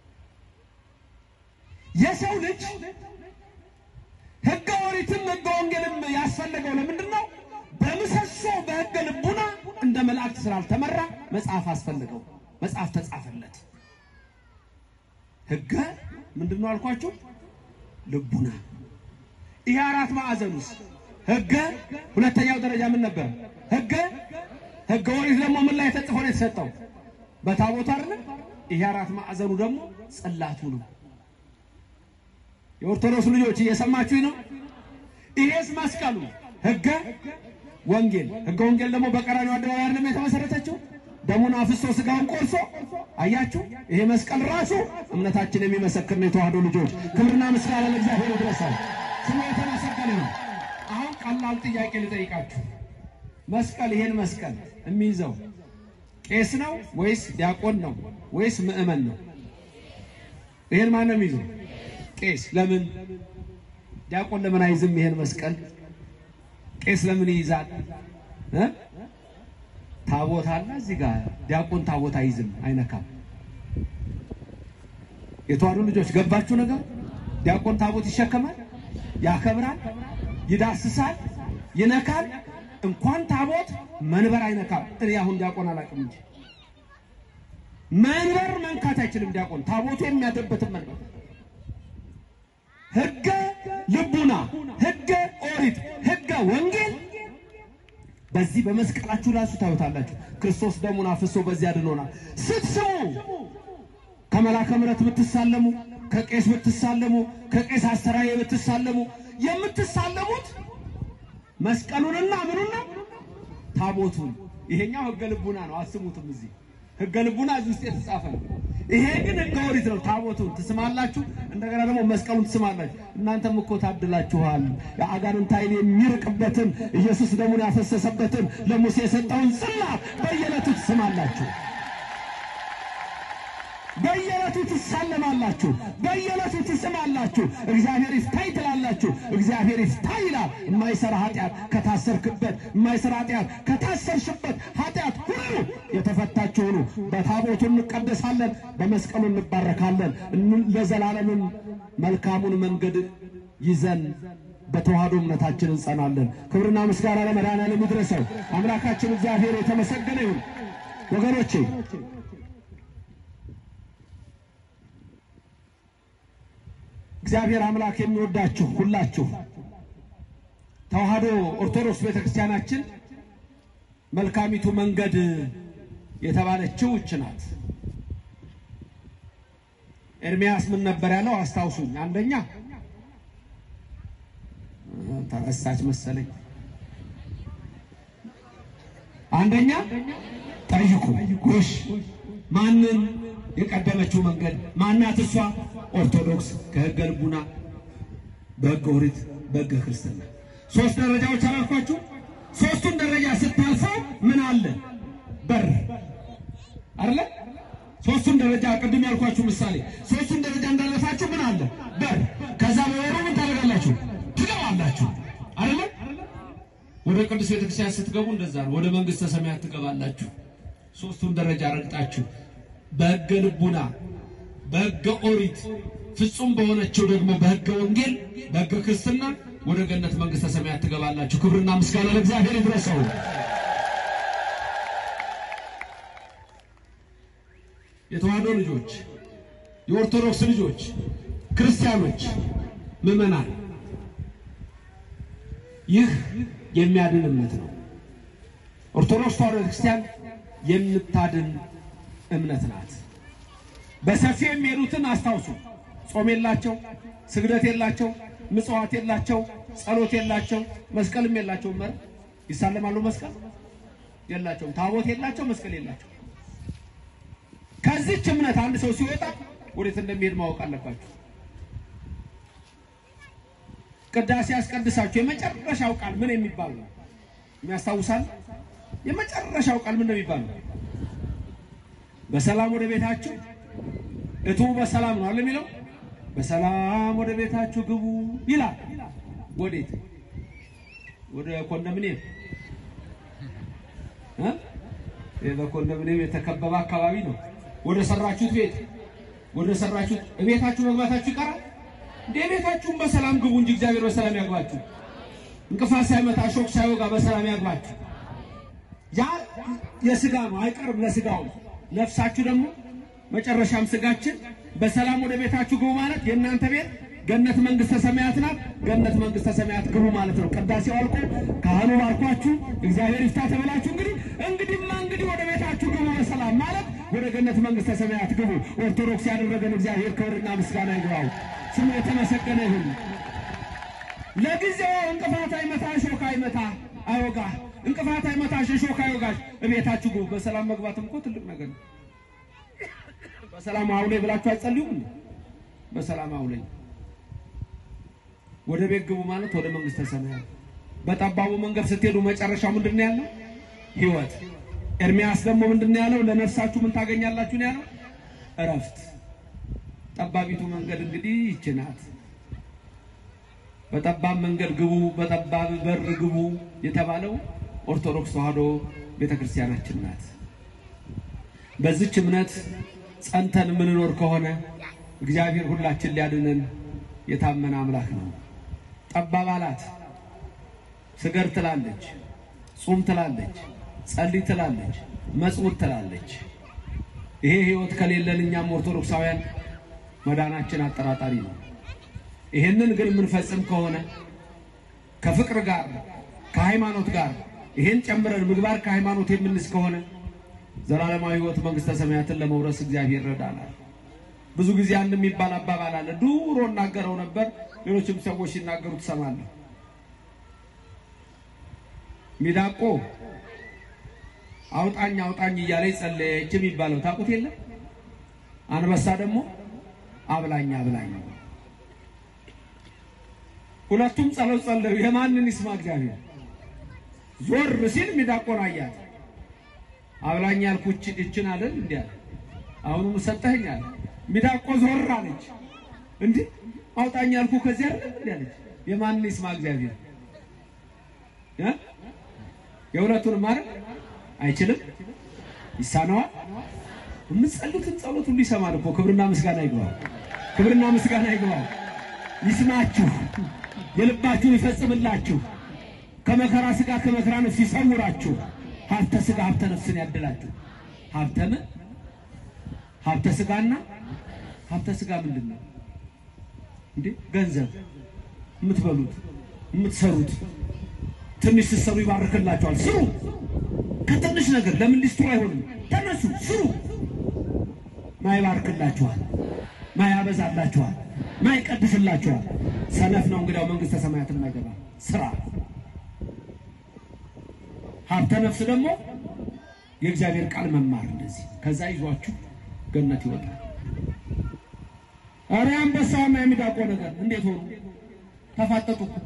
የሰው ልጅ ሕገ ኦሪትም ሕገ ወንጌልም ያስፈለገው ለምንድን ነው? በምሰሶ በሕገ ልቡና እንደ መላእክት ስላልተመራ መጽሐፍ አስፈልገው። መጽሐፍ ተጻፈለት። ሕገ ምንድን ነው አልኳችሁ? ልቡና። ይሄ አራት ማዕዘን ውስጥ ሕገ ሁለተኛው ደረጃ ምን ነበር? ሕገ ሕገ ኦሪት ደግሞ ምን ላይ ተጽፎ ነው የተሰጠው? በታቦቱ አይደለም። ይሄ አራት ማዕዘኑ ደግሞ ጽላቱ ነው። የኦርቶዶክስ ልጆች እየሰማችሁኝ ነው? ይሄስ መስቀሉ ሕገ ወንጌል። ሕገ ወንጌል ደግሞ በቀራንዮ አደባባይ አይደለም የተመሰረተችው? ደሙን አፍሶ ስጋውን ቆርሶ አያችሁ። ይሄ መስቀል ራሱ እምነታችን የሚመሰክር ነው። የተዋህዶ ልጆች ክብርና ምስጋና ለእግዚአብሔር ይድረሳል። ስሙ የተመሰገነ ነው። አሁን ቀላል ጥያቄ ልጠይቃችሁ። መስቀል ይሄን መስቀል የሚይዘው ቄስ ነው ወይስ ዲያቆን ነው ወይስ ምዕመን ነው? ይሄን ማን ነው የሚይዘው? ቄስ። ለምን ዲያቆን ለምን አይዝም? ይሄን መስቀል ቄስ ለምን ይይዛል? እ ታቦት አለ እዚህ ጋር ዲያቆን ታቦት አይዝም፣ አይነካም። የተዋሕዶ ልጆች ገባችሁ ነገር? ዲያቆን ታቦት ይሸከማል፣ ያከብራል፣ ይዳስሳል፣ ይነካል። እንኳን ታቦት መንበር አይነካም። እኔ አሁን ዲያቆን አላውቅም እንጂ መንበር መንካት አይችልም ዲያቆን ታቦቱ የሚያደርበትን መንበር ሕገ ልቡና፣ ሕገ ኦሪት፣ ሕገ ወንጌል በዚህ በመስቀላችሁ ራሱ ታዩታላችሁ። ክርስቶስ ደሙን አፍሶ በዚህ አድኖናል። ስትስሙ ከመላከ ምሕረት ብትሳለሙ፣ ከቄስ ብትሳለሙ፣ ከቄስ አስተራዬ ብትሳለሙ የምትሳለሙት መስቀሉንና ምኑን ነው? ታቦቱን። ይሄኛው ሕገ ልቡና ነው። አስሙትም እዚህ ሕገ ልቡና እዚህ ውስጥ የተጻፈ ነው። ይሄ ግን ሕገ ኦሪት ነው። ታቦቱን ትስማላችሁ፣ እንደገና ደግሞ መስቀሉን ትስማላችሁ። እናንተም እኮ ታድላችኋል። የአጋንንት ኃይል የሚርቅበትን ኢየሱስ ደሙን ያፈሰሰበትን ለሙሴ የሰጠውን ጽላት በየዕለቱ ትስማላችሁ። በየዕለቱ ትሳለማላችሁ። በየዕለቱ ትስማላችሁ። እግዚአብሔር ይፍታይ ትላላችሁ። እግዚአብሔር ይፍታይ ይላል። የማይሰራ ኃጢአት ከታሰርክበት፣ የማይሰራ ኃጢአት ከታሰርሽበት ኃጢአት ሁሉ የተፈታችሁ ሁኑ። በታቦቱ እንቀደሳለን፣ በመስቀሉ እንባረካለን። እን- ለዘላለምም መልካሙን መንገድ ይዘን በተዋህዶ እምነታችን እንጸናለን። ክብርና ምስጋና ለመድኃኔዓለም ይድረሰው። አምላካችን እግዚአብሔር የተመሰገነ ይሁን። ወገኖቼ እግዚአብሔር አምላክ የሚወዳችሁ ሁላችሁ ተዋህዶ ኦርቶዶክስ ቤተክርስቲያናችን መልካሚቱ መንገድ የተባለችው እች ናት። ኤርሚያስ ምን ነበር ያለው? አስታውሱኝ። አንደኛ ተረሳች መሰለኝ። አንደኛ ጠይቁ። ጎሽ ማንን የቀደመችው መንገድ ማናት? እሷ ኦርቶዶክስ ከሕገ ልቡና በሕገ ኦሪት በሕገ ክርስትና ሶስት ደረጃዎች አላልኳችሁ? ሶስቱን ደረጃ ስታልፈው ምን አለ? በር አይደለ? ሶስቱን ደረጃ ቅድም ያልኳችሁ ምሳሌ ሶስቱን ደረጃ እንዳለፋችሁ ምን አለ? በር። ከዛ በበሩ ምን ታደርጋላችሁ? ትገባላችሁ አይደለ? ወደ ቅዱስ ቤተክርስቲያን ስትገቡ እንደዛ ነው። ወደ መንግስተ ሰማያት ትገባላችሁ። ሶስቱን ደረጃ ረግጣችሁ በሕገ ልቡና በሕገ ኦሪት ፍጹም በሆነችው ደግሞ በሕገ ወንጌል በሕገ ክርስትና ወደ ገነት መንግስተ ሰማያት ትገባላችሁ። ክብርና ምስጋና ለእግዚአብሔር ይድረሰው። የተዋህዶ ልጆች፣ የኦርቶዶክስ ልጆች፣ ክርስቲያኖች፣ ምዕመናን ይህ የሚያድን እምነት ነው። ኦርቶዶክስ ተዋህዶ ክርስቲያን የምታድን እምነት ናት። በሰፊ የሚሄዱትን አስታውሱ። ጾም የላቸው፣ ስግደት የላቸው፣ ምጽዋት የላቸው፣ ጸሎት የላቸው፣ መስቀልም የላቸው። መር ይሳለማሉ፣ መስቀል የላቸውም። ታቦት የላቸው፣ መስቀል የላቸው። ከዚች እምነት አንድ ሰው ሲወጣ ወዴት እንደሚሄድ ማወቅ አለባችሁ። ቅዳሴ ያስቀድሳችሁ የመጨረሻው ቃል ምን የሚባል ነው? የሚያስታውሳል? የመጨረሻው ቃል ምን ነው የሚባለው? በሰላም ወደ ቤታችሁ እቱ በሰላም ነው አለ የሚለው። በሰላም ወደ ቤታችሁ ግቡ ይላል። ወዴት? ወደ ኮንዶሚኒየም እ ይሄ በኮንዶሚኒየም የተከበበ አካባቢ ነው። ወደ ሰራችሁት ቤት ወደ ሰራችሁት ቤታችሁ መግባታችሁ ይቀራል እንዴ? ቤታችሁን በሰላም ግቡ እንጂ እግዚአብሔር በሰላም ያግባችሁ። እንቅፋት ሳይመታ ሾክ ሳይወጋ በሰላም ያግባችሁ። ያ የስጋ ነው አይቀርም፣ ለስጋው ነው። ነፍሳችሁ ደግሞ መጨረሻም ስጋችን በሰላም ወደ ቤታችሁ ግቡ ማለት የእናንተ ቤት ገነት መንግስተ ሰማያት ናት። ገነት መንግስተ ሰማያት ግቡ ማለት ነው። ቅዳሴው አልቆ ካህኑ ባርኳችሁ እግዚአብሔር ይፍታ ተብላችሁ እንግዲህ እንግዲህማ እንግዲህ ወደ ቤታችሁ ግቡ በሰላም ማለት ወደ ገነት መንግስተ ሰማያት ግቡ። ኦርቶዶክስ ያደረገን እግዚአብሔር ክብርና ምስጋና ይግባው፣ ስሙ የተመሰገነ ይሁን። ለጊዜው እንቅፋት አይመታ፣ ሾክ አይመታ፣ አይወጋ እንቅፋት አይመታሽ፣ ሾክ አይወጋሽ። እቤታችሁ ግቡ። በሰላም መግባትም እኮ ትልቅ ነገር ነው። በሰላም አውለኝ ብላችሁ አትጸልዩም? እንዴ? በሰላም አውለኝ ወደ ቤት ግቡ ማለት ወደ መንግስተ ሰማያት። በጠባቡ መንገድ ስትሄዱ መጨረሻው ምንድን ነው ያለው? ህይወት። ኤርሚያስ ደግሞ ምንድን ነው ያለው? ለነፍሳችሁ ምን ታገኛላችሁ ነው ያለው? እረፍት። ጠባቢቱ መንገድ እንግዲህ ይህች ናት። በጠባብ መንገድ ግቡ፣ በጠባብ በር ግቡ የተባለው ኦርቶዶክስ ተዋሕዶ ቤተክርስቲያናችን ናት። በዚች እምነት ጸንተን የምንኖር ከሆነ እግዚአብሔር ሁላችን ሊያድነን የታመነ አምላክ ነው። ጠባብ አላት። ስገድ ትላለች፣ ጹም ትላለች፣ ጸልይ ትላለች፣ መጽውት ትላለች። ይሄ ህይወት ከሌለን እኛም ኦርቶዶክሳውያን መዳናችን አጠራጣሪ ነው። ይሄንን ግን የምንፈጽም ከሆነ ከፍቅር ጋር ከሃይማኖት ጋር ይሄን ጨምረን ምግባር ከሃይማኖት የምንስ ከሆነ ዘላለማዊ ህይወት መንግስተ ሰማያትን ለመውረስ እግዚአብሔር ይረዳናል። ብዙ ጊዜ አንድ የሚባል አባባል አለ። ድሮ እናገረው ነበር፣ ሌሎችም ሰዎች ሲናገሩ ትሰማለህ። ሚዳቆ አውጣኝ አውጣኝ እያለ ጸለየች የሚባለው ታውቁት የለም? አንበሳ ደግሞ አብላኝ አብላኝ። ሁለቱም ጸሎት ጸለዩ። የማንን ይስማ እግዚአብሔር? ዞር ሲል ሚዳቆን አያት። አብላኝ ያልኩህ እችን አይደል እንዴ? አሁንም ሰጠኸኝ አለ። ሚዳቆ ዞር አለች። እንዲህ አውጣኝ ያልኩህ ከዚህ አይደል እንዴ አለች። የማንን ይስማ እግዚአብሔር? እ የሁለቱንም ማለት አይችልም፣ ይሳነዋል። የምትጸሉትን ጸሎት ሁሉ ይሰማል እኮ። ክብርና ምስጋና ይግባል። ክብርና ምስጋና ይግባል። ይስማችሁ፣ የልባችሁን ይፈጽምላችሁ፣ ከመከራ ስጋ ከመከራ ነፍስ ይሰውራችሁ፣ ሀብተ ስጋ ሀብተ ነፍስን ያድላችሁ። ሀብተ ምን? ሀብተ ስጋና ሀብተ ስጋ ምንድን ነው እንዴ? ገንዘብ የምትበሉት የምትሰሩት ትንሽ ስትሰሩ ይባርክላችኋል። ስሩ። ከትንሽ ነገር ለምን ሊስትሩ አይሆንም? ተነሱ፣ ስሩ። ማይባርክላችኋል፣ ማያበዛላችኋል፣ ማይቀድስላችኋል። ሰነፍ ነው እንግዲያው መንግስተ ሰማያት የማይገባ ስራ። ሀብተ ነፍስ ደግሞ የእግዚአብሔር ቃል መማር እንደዚህ ከዛ ይዟችሁ ገነት ይወጣል። ኧረ አንበሳውና የሚዳቆ ነገር እንዴት ሆኑ? ተፋጠጡ እኮ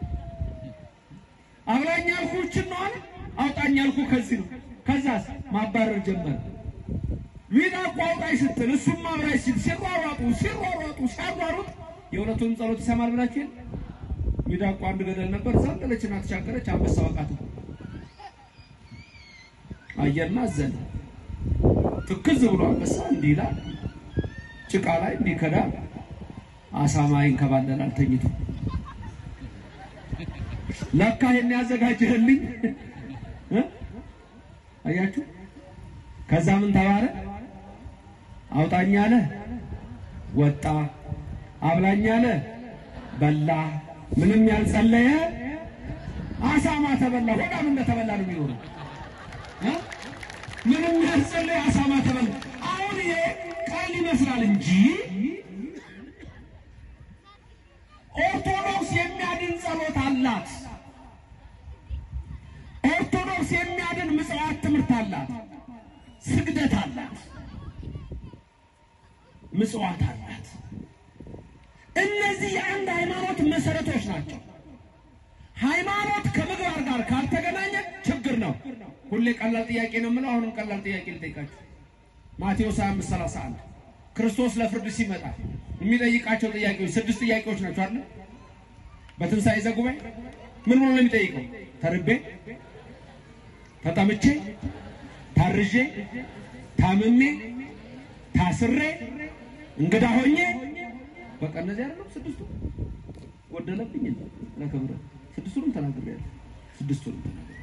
አብላኝ ያልኩህ እችን ነው አለ። አውጣኝ ያልኩህ ከዚህ ነው። ከዛስ ማባረር ጀመረ። ሚዳቆ አውጣኝ ስትል እሱም አብራኝ ሲል ሲሯሯጡ ሲሯሯጡ ሲያሯሩጥ የሁለቱንም ጸሎት ይሰማል ብላችሁ የለ ሚዳቆ አንድ ገደል ነበር። ዘለለችና ተሻገረች። አንበሳው አቃት። አየና አዘነ። ትክዝ ብሎ አንበሳ እንዲህ ይላል፣ ጭቃ ላይ እንዲህ ከዳ አሳማ ይንከባለላል ተኝቶ ለካ ይሄን ያዘጋጀህልኝ እ አያችሁ። ከዛ ምን ተባለ? አውጣኝ አለ፣ ወጣ። አብላኝ አለ፣ በላ። ምንም ያልጸለየ አሳማ ተበላ። ሆዳም እንደተበላ ነው የሚሆነው እ ምንም ያልጸለየ አሳማ ተበላ። አሁን ይሄ ቃል ይመስላል እንጂ ኦርቶዶክስ የሚያድን ጸሎት አላት። ኦርቶዶክስ የሚያድን ምጽዋት ትምህርት አላት። ስግደት አላት። ምጽዋት አላት። እነዚህ የአንድ ሃይማኖት መሰረቶች ናቸው። ሃይማኖት ከምግባር ጋር ካልተገናኘ ችግር ነው። ሁሌ ቀላል ጥያቄ ነው የምለው። አሁንም ቀላል ጥያቄ ልጠይቃችሁ። ማቴዎስ 25 31 ክርስቶስ ለፍርድ ሲመጣ የሚጠይቃቸው ጥያቄዎች ስድስት ጥያቄዎች ናቸው አይደል? በትንሣኤ ዘጉባኤ ምን ብሎ ነው የሚጠይቀው? ተርቤ፣ ተጠምቼ፣ ታርዤ፣ ታምሜ፣ ታስሬ፣ እንግዳ ሆኜ በቃ እነዚህ አይደለም ስድስቱ ጎደለብኝ ለክብረ ስድስቱንም ተናግሬያለሁ። ስድስቱንም ተናግሬያለሁ።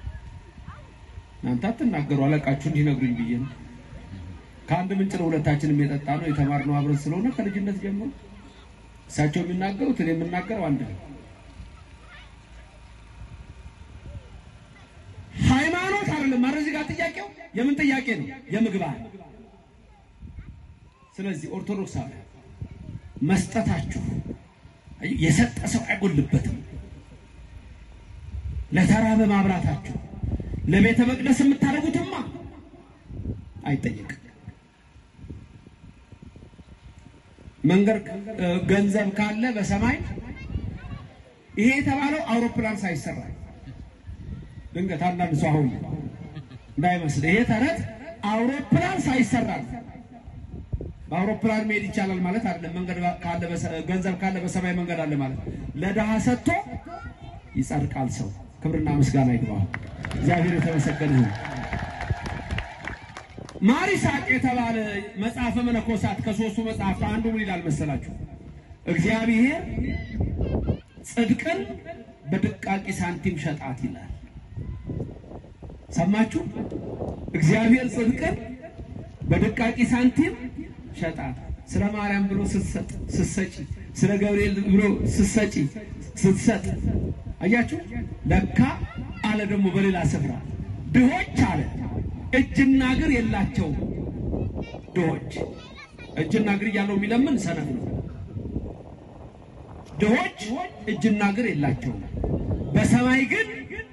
እናንተ አትናገሩ አለቃችሁ እንዲነግሩኝ ብዬ ነው። ከአንድ ምንጭ ነው ሁለታችንም የጠጣ ነው የተማርነው አብረን ስለሆነ ከልጅነት ጀምሮ እሳቸው የሚናገሩት እኔ የምናገረው አንድ ነው። ሃይማኖት አይደለም ማለት እዚህ ጋር ጥያቄው የምን ጥያቄ ነው? የምግባር ስለዚህ ኦርቶዶክሳውያን መስጠታችሁ የሰጠ ሰው አይጎልበትም። ለተራበ ማብራታችሁ ለቤተ መቅደስ የምታደርጉትማ አይጠየቅም። መንገድ ገንዘብ ካለ በሰማይ ይሄ የተባለው አውሮፕላን ሳይሰራ ድንገት አንዳንድ ሰው አሁን እንዳይመስል ይሄ ተረት አውሮፕላን ሳይሰራ ነው። በአውሮፕላን መሄድ ይቻላል ማለት አይደለም። መንገድ ካለ በሰ- ገንዘብ ካለ በሰማይ መንገድ አለ ማለት ለድሃ ሰጥቶ ይጸድቃል ሰው። ክብርና ምስጋና ይግባው። እግዚአብሔር የተመሰገነ ይሁን። ማር ይስሐቅ የተባለ መጽሐፈ መነኮሳት ከሶስቱ መጽሐፍት አንዱ ምን ይላል መሰላችሁ? እግዚአብሔር ጽድቅን በድቃቂ ሳንቲም ሸጣት ይላል። ሰማችሁ? እግዚአብሔር ጽድቅን በድቃቂ ሳንቲም ሸጣት። ስለ ማርያም ብሎ ስትሰጥ ስትሰጪ፣ ስለ ገብርኤል ብሎ ስትሰጪ ስትሰጥ፣ አያችሁ። ለካ አለ ደግሞ በሌላ ስፍራ ድሆች አለ እጅና እግር የላቸውም። ድሆች እጅና እግር እያለው የሚለምን ሰነፍ ነው። ድሆች እጅና እግር የላቸውም። በሰማይ ግን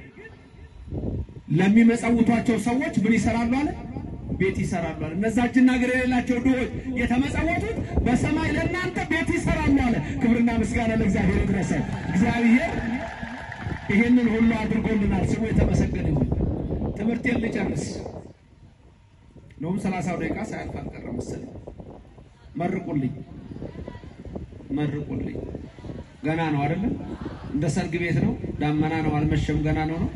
ለሚመጸውቷቸው ሰዎች ምን ይሰራሉ አለ? ቤት ይሰራሉ አለ። እነዛ እጅና እግር የሌላቸው ድሆች የተመጸወቱት በሰማይ ለእናንተ ቤት ይሰራሉ አለ። ክብርና ምስጋና ለእግዚአብሔር ይድረሰ። እግዚአብሔር ይህንን ሁሉ አድርጎልናል። ስሙ የተመሰገነ ይሁን። ትምህርቴን ልጨርስ። ነውም ሰላሳው ደቂቃ ሳያልፍ አልቀረም መሰለኝ። መርቁልኝ፣ መርቁልኝ። ገና ነው አይደለም? እንደ ሰርግ ቤት ነው። ዳመና ነው፣ አልመሸም፣ ገና ነው ነው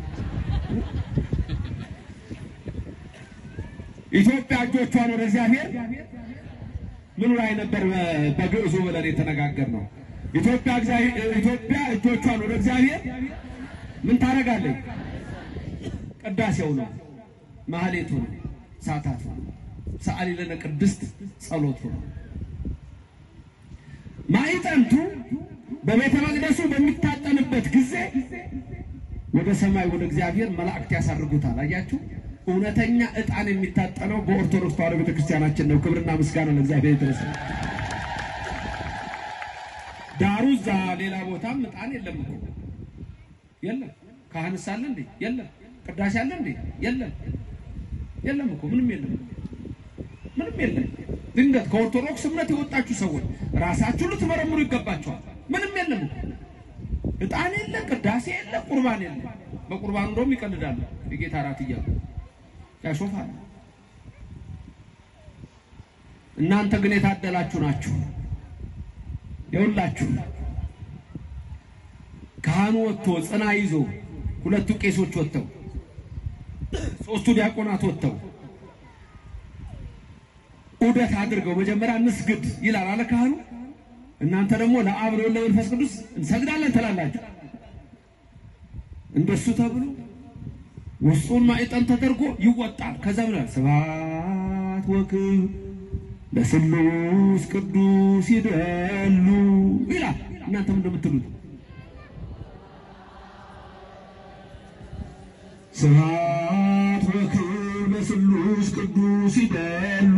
ኢትዮጵያ እጆቿን ወደ እግዚአብሔር ምኑ ላይ ነበር በ- በግዕዙ ብለን የተነጋገር ነው። ኢትዮጵያ እግዚአብሔር ኢትዮጵያ እጆቿን ወደ እግዚአብሔር ምን ታደርጋለች? ቅዳሴው ነው፣ ማህሌቱ ነው፣ ሳታቱ ነው፣ ሰዓሊ ለነ ቅድስት ጸሎቱ ነው። ማዕጠንቱ በቤተ መቅደሱ በሚታጠንበት ጊዜ ወደ ሰማይ ወደ እግዚአብሔር መላእክት ያሳርጉታል። አያችሁ፣ እውነተኛ ዕጣን የሚታጠነው በኦርቶዶክስ ተዋሕዶ ቤተክርስቲያናችን ነው። ክብርና ምስጋና ለእግዚአብሔር ይድረስ። ዳሩ እዛ ሌላ ቦታም ዕጣን የለም እኮ የለም። ካህንስ አለ እንዴ? የለም። ቅዳሴ አለ እንዴ? የለም። የለም እኮ ምንም የለም፣ ምንም የለም። ድንገት ከኦርቶዶክስ እምነት የወጣችሁ ሰዎች ራሳችሁ ልትመረምሩ ይገባችኋል። ምንም የለም እኮ ዕጣን የለ፣ ቅዳሴ የለ፣ ቁርባን የለ። በቁርባኑ እንደውም ይቀልዳሉ። የጌታ እራት እያሉ ያሾፋሉ። እናንተ ግን የታደላችሁ ናችሁ። የሁላችሁ ካህኑ ወጥቶ ጽና ይዞ ሁለቱ ቄሶች ወጥተው ሶስቱ ዲያቆናት ወጥተው ዑደት አድርገው መጀመሪያ እንስግድ ይላል አለ ካህኑ። እናንተ ደግሞ ለአብ ለወልድ ለመንፈስ ቅዱስ እንሰግዳለን ትላላችሁ። እንደሱ ተብሎ ውስጡን ማዕጠን ተደርጎ ይወጣል። ከዛ ብሏል ስብሐት ወክብር ለስሉስ ቅዱስ ይደሉ ይላል። እናንተም እንደምትሉት ስብሐት ወክብር ለስሉስ ቅዱስ ይደሉ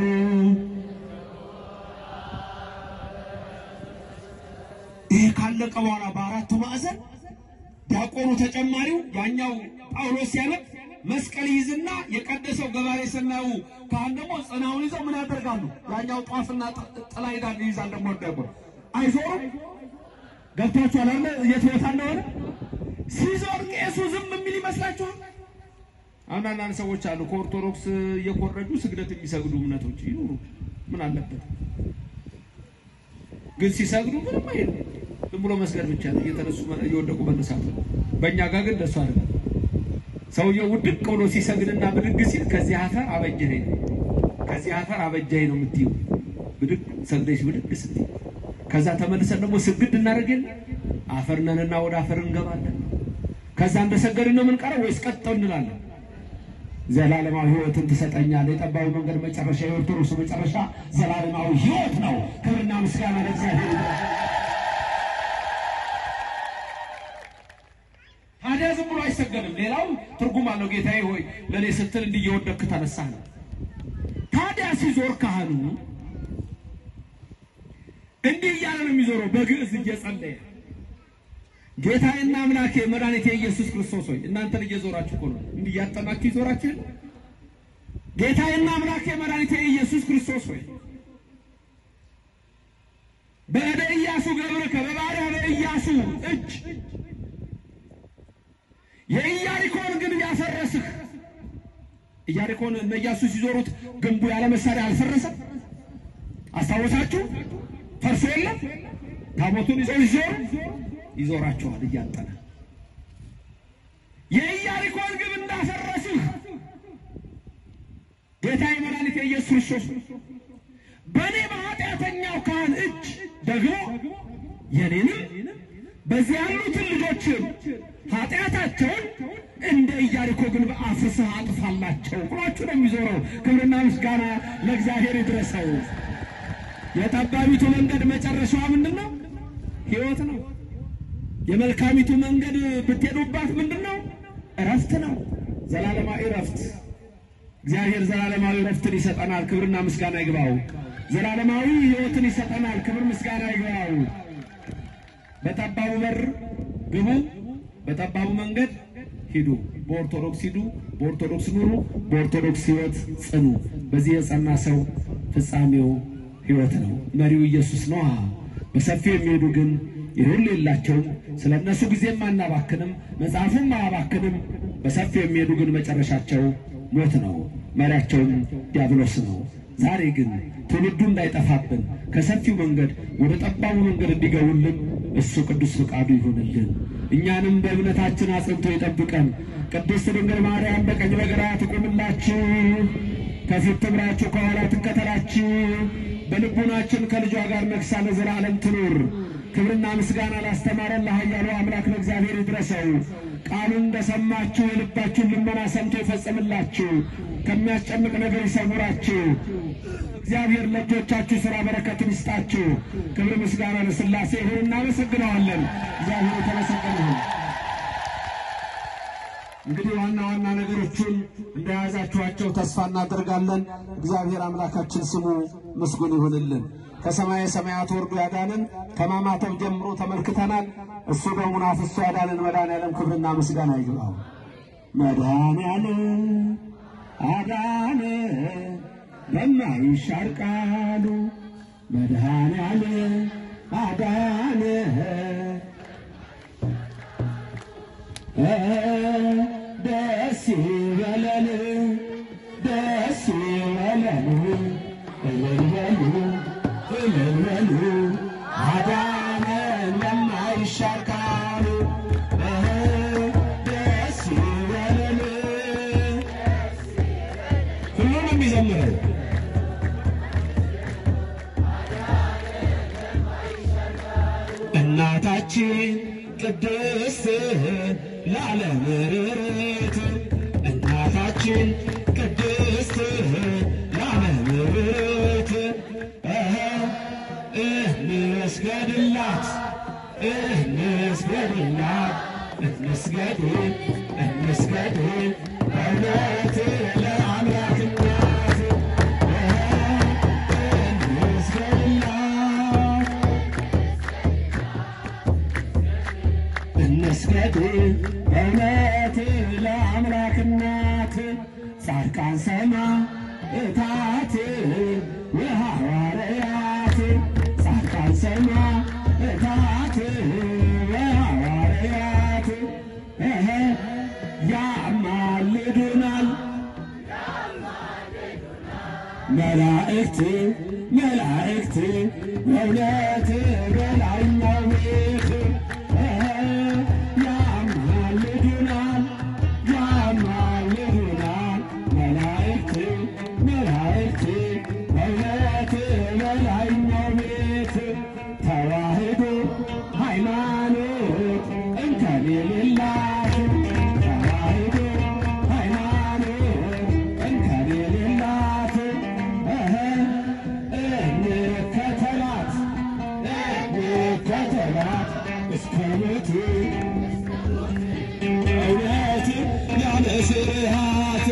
ይህ ካለቀ በኋላ በአራቱ ማዕዘን ዲያቆኑ ተጨማሪው ያኛው ጳውሎስ ሲያነብ መስቀል ይይዝና የቀደሰው ገባሬ ሰናዩ ካህን ደግሞ ጽናውን ይዘው ምን ያደርጋሉ? ያኛው ጧፍና ጥ- ጥላ ይዳል ይይዛል። ደግሞ ደግሞ አይዞሩም። ገብቷችኋል አለ የት ቦታ እንደሆነ ሲዞር ቄሱ ዝም የሚል ይመስላችኋል? አሁን አንዳንድ ሰዎች አሉ ከኦርቶዶክስ እየኮረጁ ስግደት የሚሰግዱ እምነቶች ይኑሩ፣ ምን አለበት? ግን ሲሰግዱ ምንም አይሉ፣ ዝም ብሎ መስገድ ብቻ ነው፣ እየተነሱ እየወደቁ መነሳት ነው። በእኛ ጋር ግን እንደሱ አይደለም። ሰውየው ውድቅ ብሎ ሲሰግድና ብድግ ሲል ከዚህ አፈር አበጀኸኝ ነው ከዚህ አፈር አበጀኸኝ ነው የምትይው። ብድግ ሰግደሽ ብድግ ስትይ ከዛ ተመልሰን ደግሞ ስግድ እናደርግ የለ አፈር ነንና ወደ አፈር እንገባለን። ከዛ እንደሰገድን ነው የምንቀረው ወይስ ቀጥተው እንላለን? ዘላለማዊ ሕይወትን ትሰጠኛለህ። የጠባቡ መንገድ መጨረሻ፣ የኦርቶዶክስ መጨረሻ ዘላለማዊ ሕይወት ነው። ክብርና ምስጋና ለእግዚአብሔር ይሁን። ታዲያ ዝም ብሎ አይሰገድም። ሌላው ትርጉም አለው። ጌታዬ ሆይ ለእኔ ስትል እንዲህ እየወደቅክ ተነሳህ ነው። ታዲያ ሲዞር ካህኑ እንዲህ እያለ ነው የሚዞረው፣ በግዕዝ እየጸለየ ጌታዬና አምላኬ መድኃኒቴ ኢየሱስ ክርስቶስ ሆይ እናንተን እየዞራችሁ እኮ ነው እንዲህ እያጠናችሁ ይዞራችሁ የለ ጌታዬና አምላኬ መድኃኒቴ ኢየሱስ ክርስቶስ ሆይ በእደ ኢያሱ ገብርከ በባሪያ በኢያሱ እጅ የኢያሪኮን ግንብ ያፈረስህ ኢያሪኮን እነ ኢያሱ ሲዞሩት ግንቡ ያለ መሳሪያ አልፈረሰም። አስታወሳችሁ? ፈርሶ የለም። ታቦቱን ይዘው ይዞሩ ይዞራቸዋል እያጠነ የኢያሪኮን ግንብ እንዳፈረስህ ጌታዬ መድኃኒቴ ኢየሱስ ክርስቶስ በእኔ በኃጢአተኛው ካህን እጅ ደግሞ የኔንም በዚህ ያሉትን ልጆችን ኃጢአታቸውን እንደ ኢያሪኮ ግንብ አፍርሰህ አጥፋላቸው ብሏችሁ ነው የሚዞረው። ክብርና ምስጋና ለእግዚአብሔር ይድረሰው። የጠባቢቱ መንገድ መጨረሻዋ ምንድን ነው? ሕይወት ነው። የመልካሚቱ መንገድ ብትሄዱባት ምንድን ነው? እረፍት ነው። ዘላለማዊ እረፍት። እግዚአብሔር ዘላለማዊ እረፍትን ይሰጠናል። ክብርና ምስጋና ይግባው። ዘላለማዊ ሕይወትን ይሰጠናል። ክብር ምስጋና ይግባው። በጠባቡ በር ግቡ፣ በጠባቡ መንገድ ሂዱ። በኦርቶዶክስ ሂዱ፣ በኦርቶዶክስ ኑሩ፣ በኦርቶዶክስ ሕይወት ጽኑ። በዚህ የጸና ሰው ፍጻሜው ሕይወት ነው። መሪው ኢየሱስ ነው። በሰፊው የሚሄዱ ግን ይሁን የላቸውም። ስለ እነሱ ጊዜም አናባክንም፣ መጽሐፉም አያባክንም። በሰፊው የሚሄዱ ግን መጨረሻቸው ሞት ነው፣ መሪያቸውም ዲያብሎስ ነው። ዛሬ ግን ትውልዱ እንዳይጠፋብን ከሰፊው መንገድ ወደ ጠባቡ መንገድ እንዲገቡልን እሱ ቅዱስ ፍቃዱ ይሁንልን። እኛንም በእምነታችን አጽንቶ ይጠብቀን። ቅድስት ድንግል ማርያም በቀኝ በግራ ትቁምላችሁ፣ ከፊት ትምራችሁ፣ ከኋላ ትከተላችሁ። በልቡናችን ከልጇ ጋር ነግሳ ለዘላለም ትኑር። ክብርና ምስጋና ላስተማረን ለኃያሉ አምላክ ለእግዚአብሔር ይድረሰው። ቃሉን እንደሰማችሁ የልባችሁን ልመና ሰምቶ ይፈጽምላችሁ፣ ከሚያስጨንቅ ነገር ይሰውራችሁ። እግዚአብሔር ለእጆቻችሁ ሥራ በረከትን ይስጣችሁ። ክብር ምስጋና ለሥላሴ ይሁን። እናመሰግነዋለን። እግዚአብሔር የተመሰገነ ይሁን። እንግዲህ ዋና ዋና ነገሮቹን እንደያዛችኋቸው ተስፋ እናደርጋለን። እግዚአብሔር አምላካችን ስሙ ምስጉን ይሁንልን። ከሰማየ ሰማያት ወርዶ ያዳንን ከማማተብ ጀምሮ ተመልክተናል። እሱ ደሙን አፍስሶ ያዳንን መድኃኔዓለም ክብርና ምስጋና ይግባው። መድኃኔዓለም አዳነ በማይሻር ቃሉ መድኃኔዓለም አዳነ ደስ ይበለን ደስ ይበለን እልል በሉ እልል በሉ አዳነን በማይሻር ቃሉ ደስ ይበለን ሁሉንም የሚዘምረው እናታችን ቅድስት ለዓለም ርርት እናታችን ቅድስት ለዓለም ርርት እንስገድላት እንስገድላት እንስገድ እንስገድ በእውነት ለአምላክ እናት እንስገድላት እንስገድ በእውነት ለአምላክ እናት ጻድቃን ሰማዕታት ወሐዋርያት ጻድቃን ሰማዕታት ወሐዋርያት መላእክት መላእክት በእውነት በላይኛው ቤት ያማልዱናል ያማልዱናል መላእክት መላእክት በእውነት በላይኛው ቤት ተዋህዶ ሃይማኖት እንከን የሌላት ተዋህዶ ሃይማኖት እንከን የሌላት እህ እንከተላት እንከተላት እስከ ሞት እውነት ያለ ስርሃት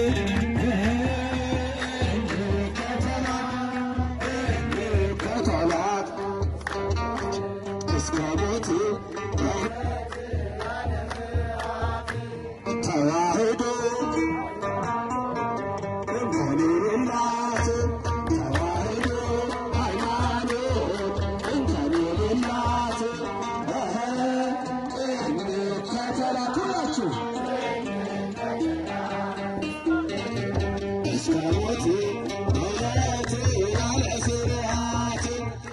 እንከተላት እስከ ሞት ተዋህዶ እንከን የሌላት ተዋህዶ ሃይማኖት እንከን የሌላት እንከተላት ሁላችሁ እስከ ሞት እውነት ያለ ስርዓት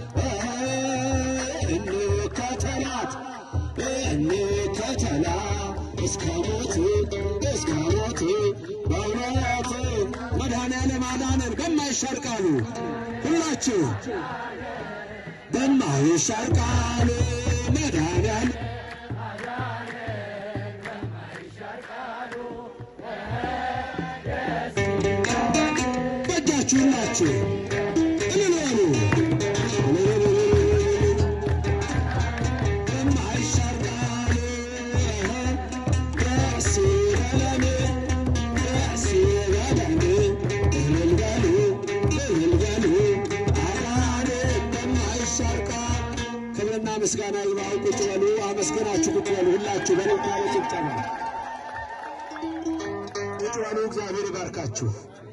እንከተላት እንከተላ እስከ ሞት እስከ ሞት በእውነት መድኃኔዓለም አዳነን በማይሻር ቃሉ ሁላችሁ በማይሻር ቃሉ መድኃኔዓለም በእጃችሁ ሁላችሁ እልል በሉ በማይሻር ቃሉ ደስ ይበለን ደስ ይበለን እልል በሉ እልል በሉ አዳነን በማይሻር ቃል ክብርና ምስጋና ይግባው። ቁጭ በሉ አመስግናችሁ ቁጭ በሉ ሁላችሁ በልባለ ጭብጨባ ቁጭ በሉ። እግዚአብሔር ይባርካችሁ።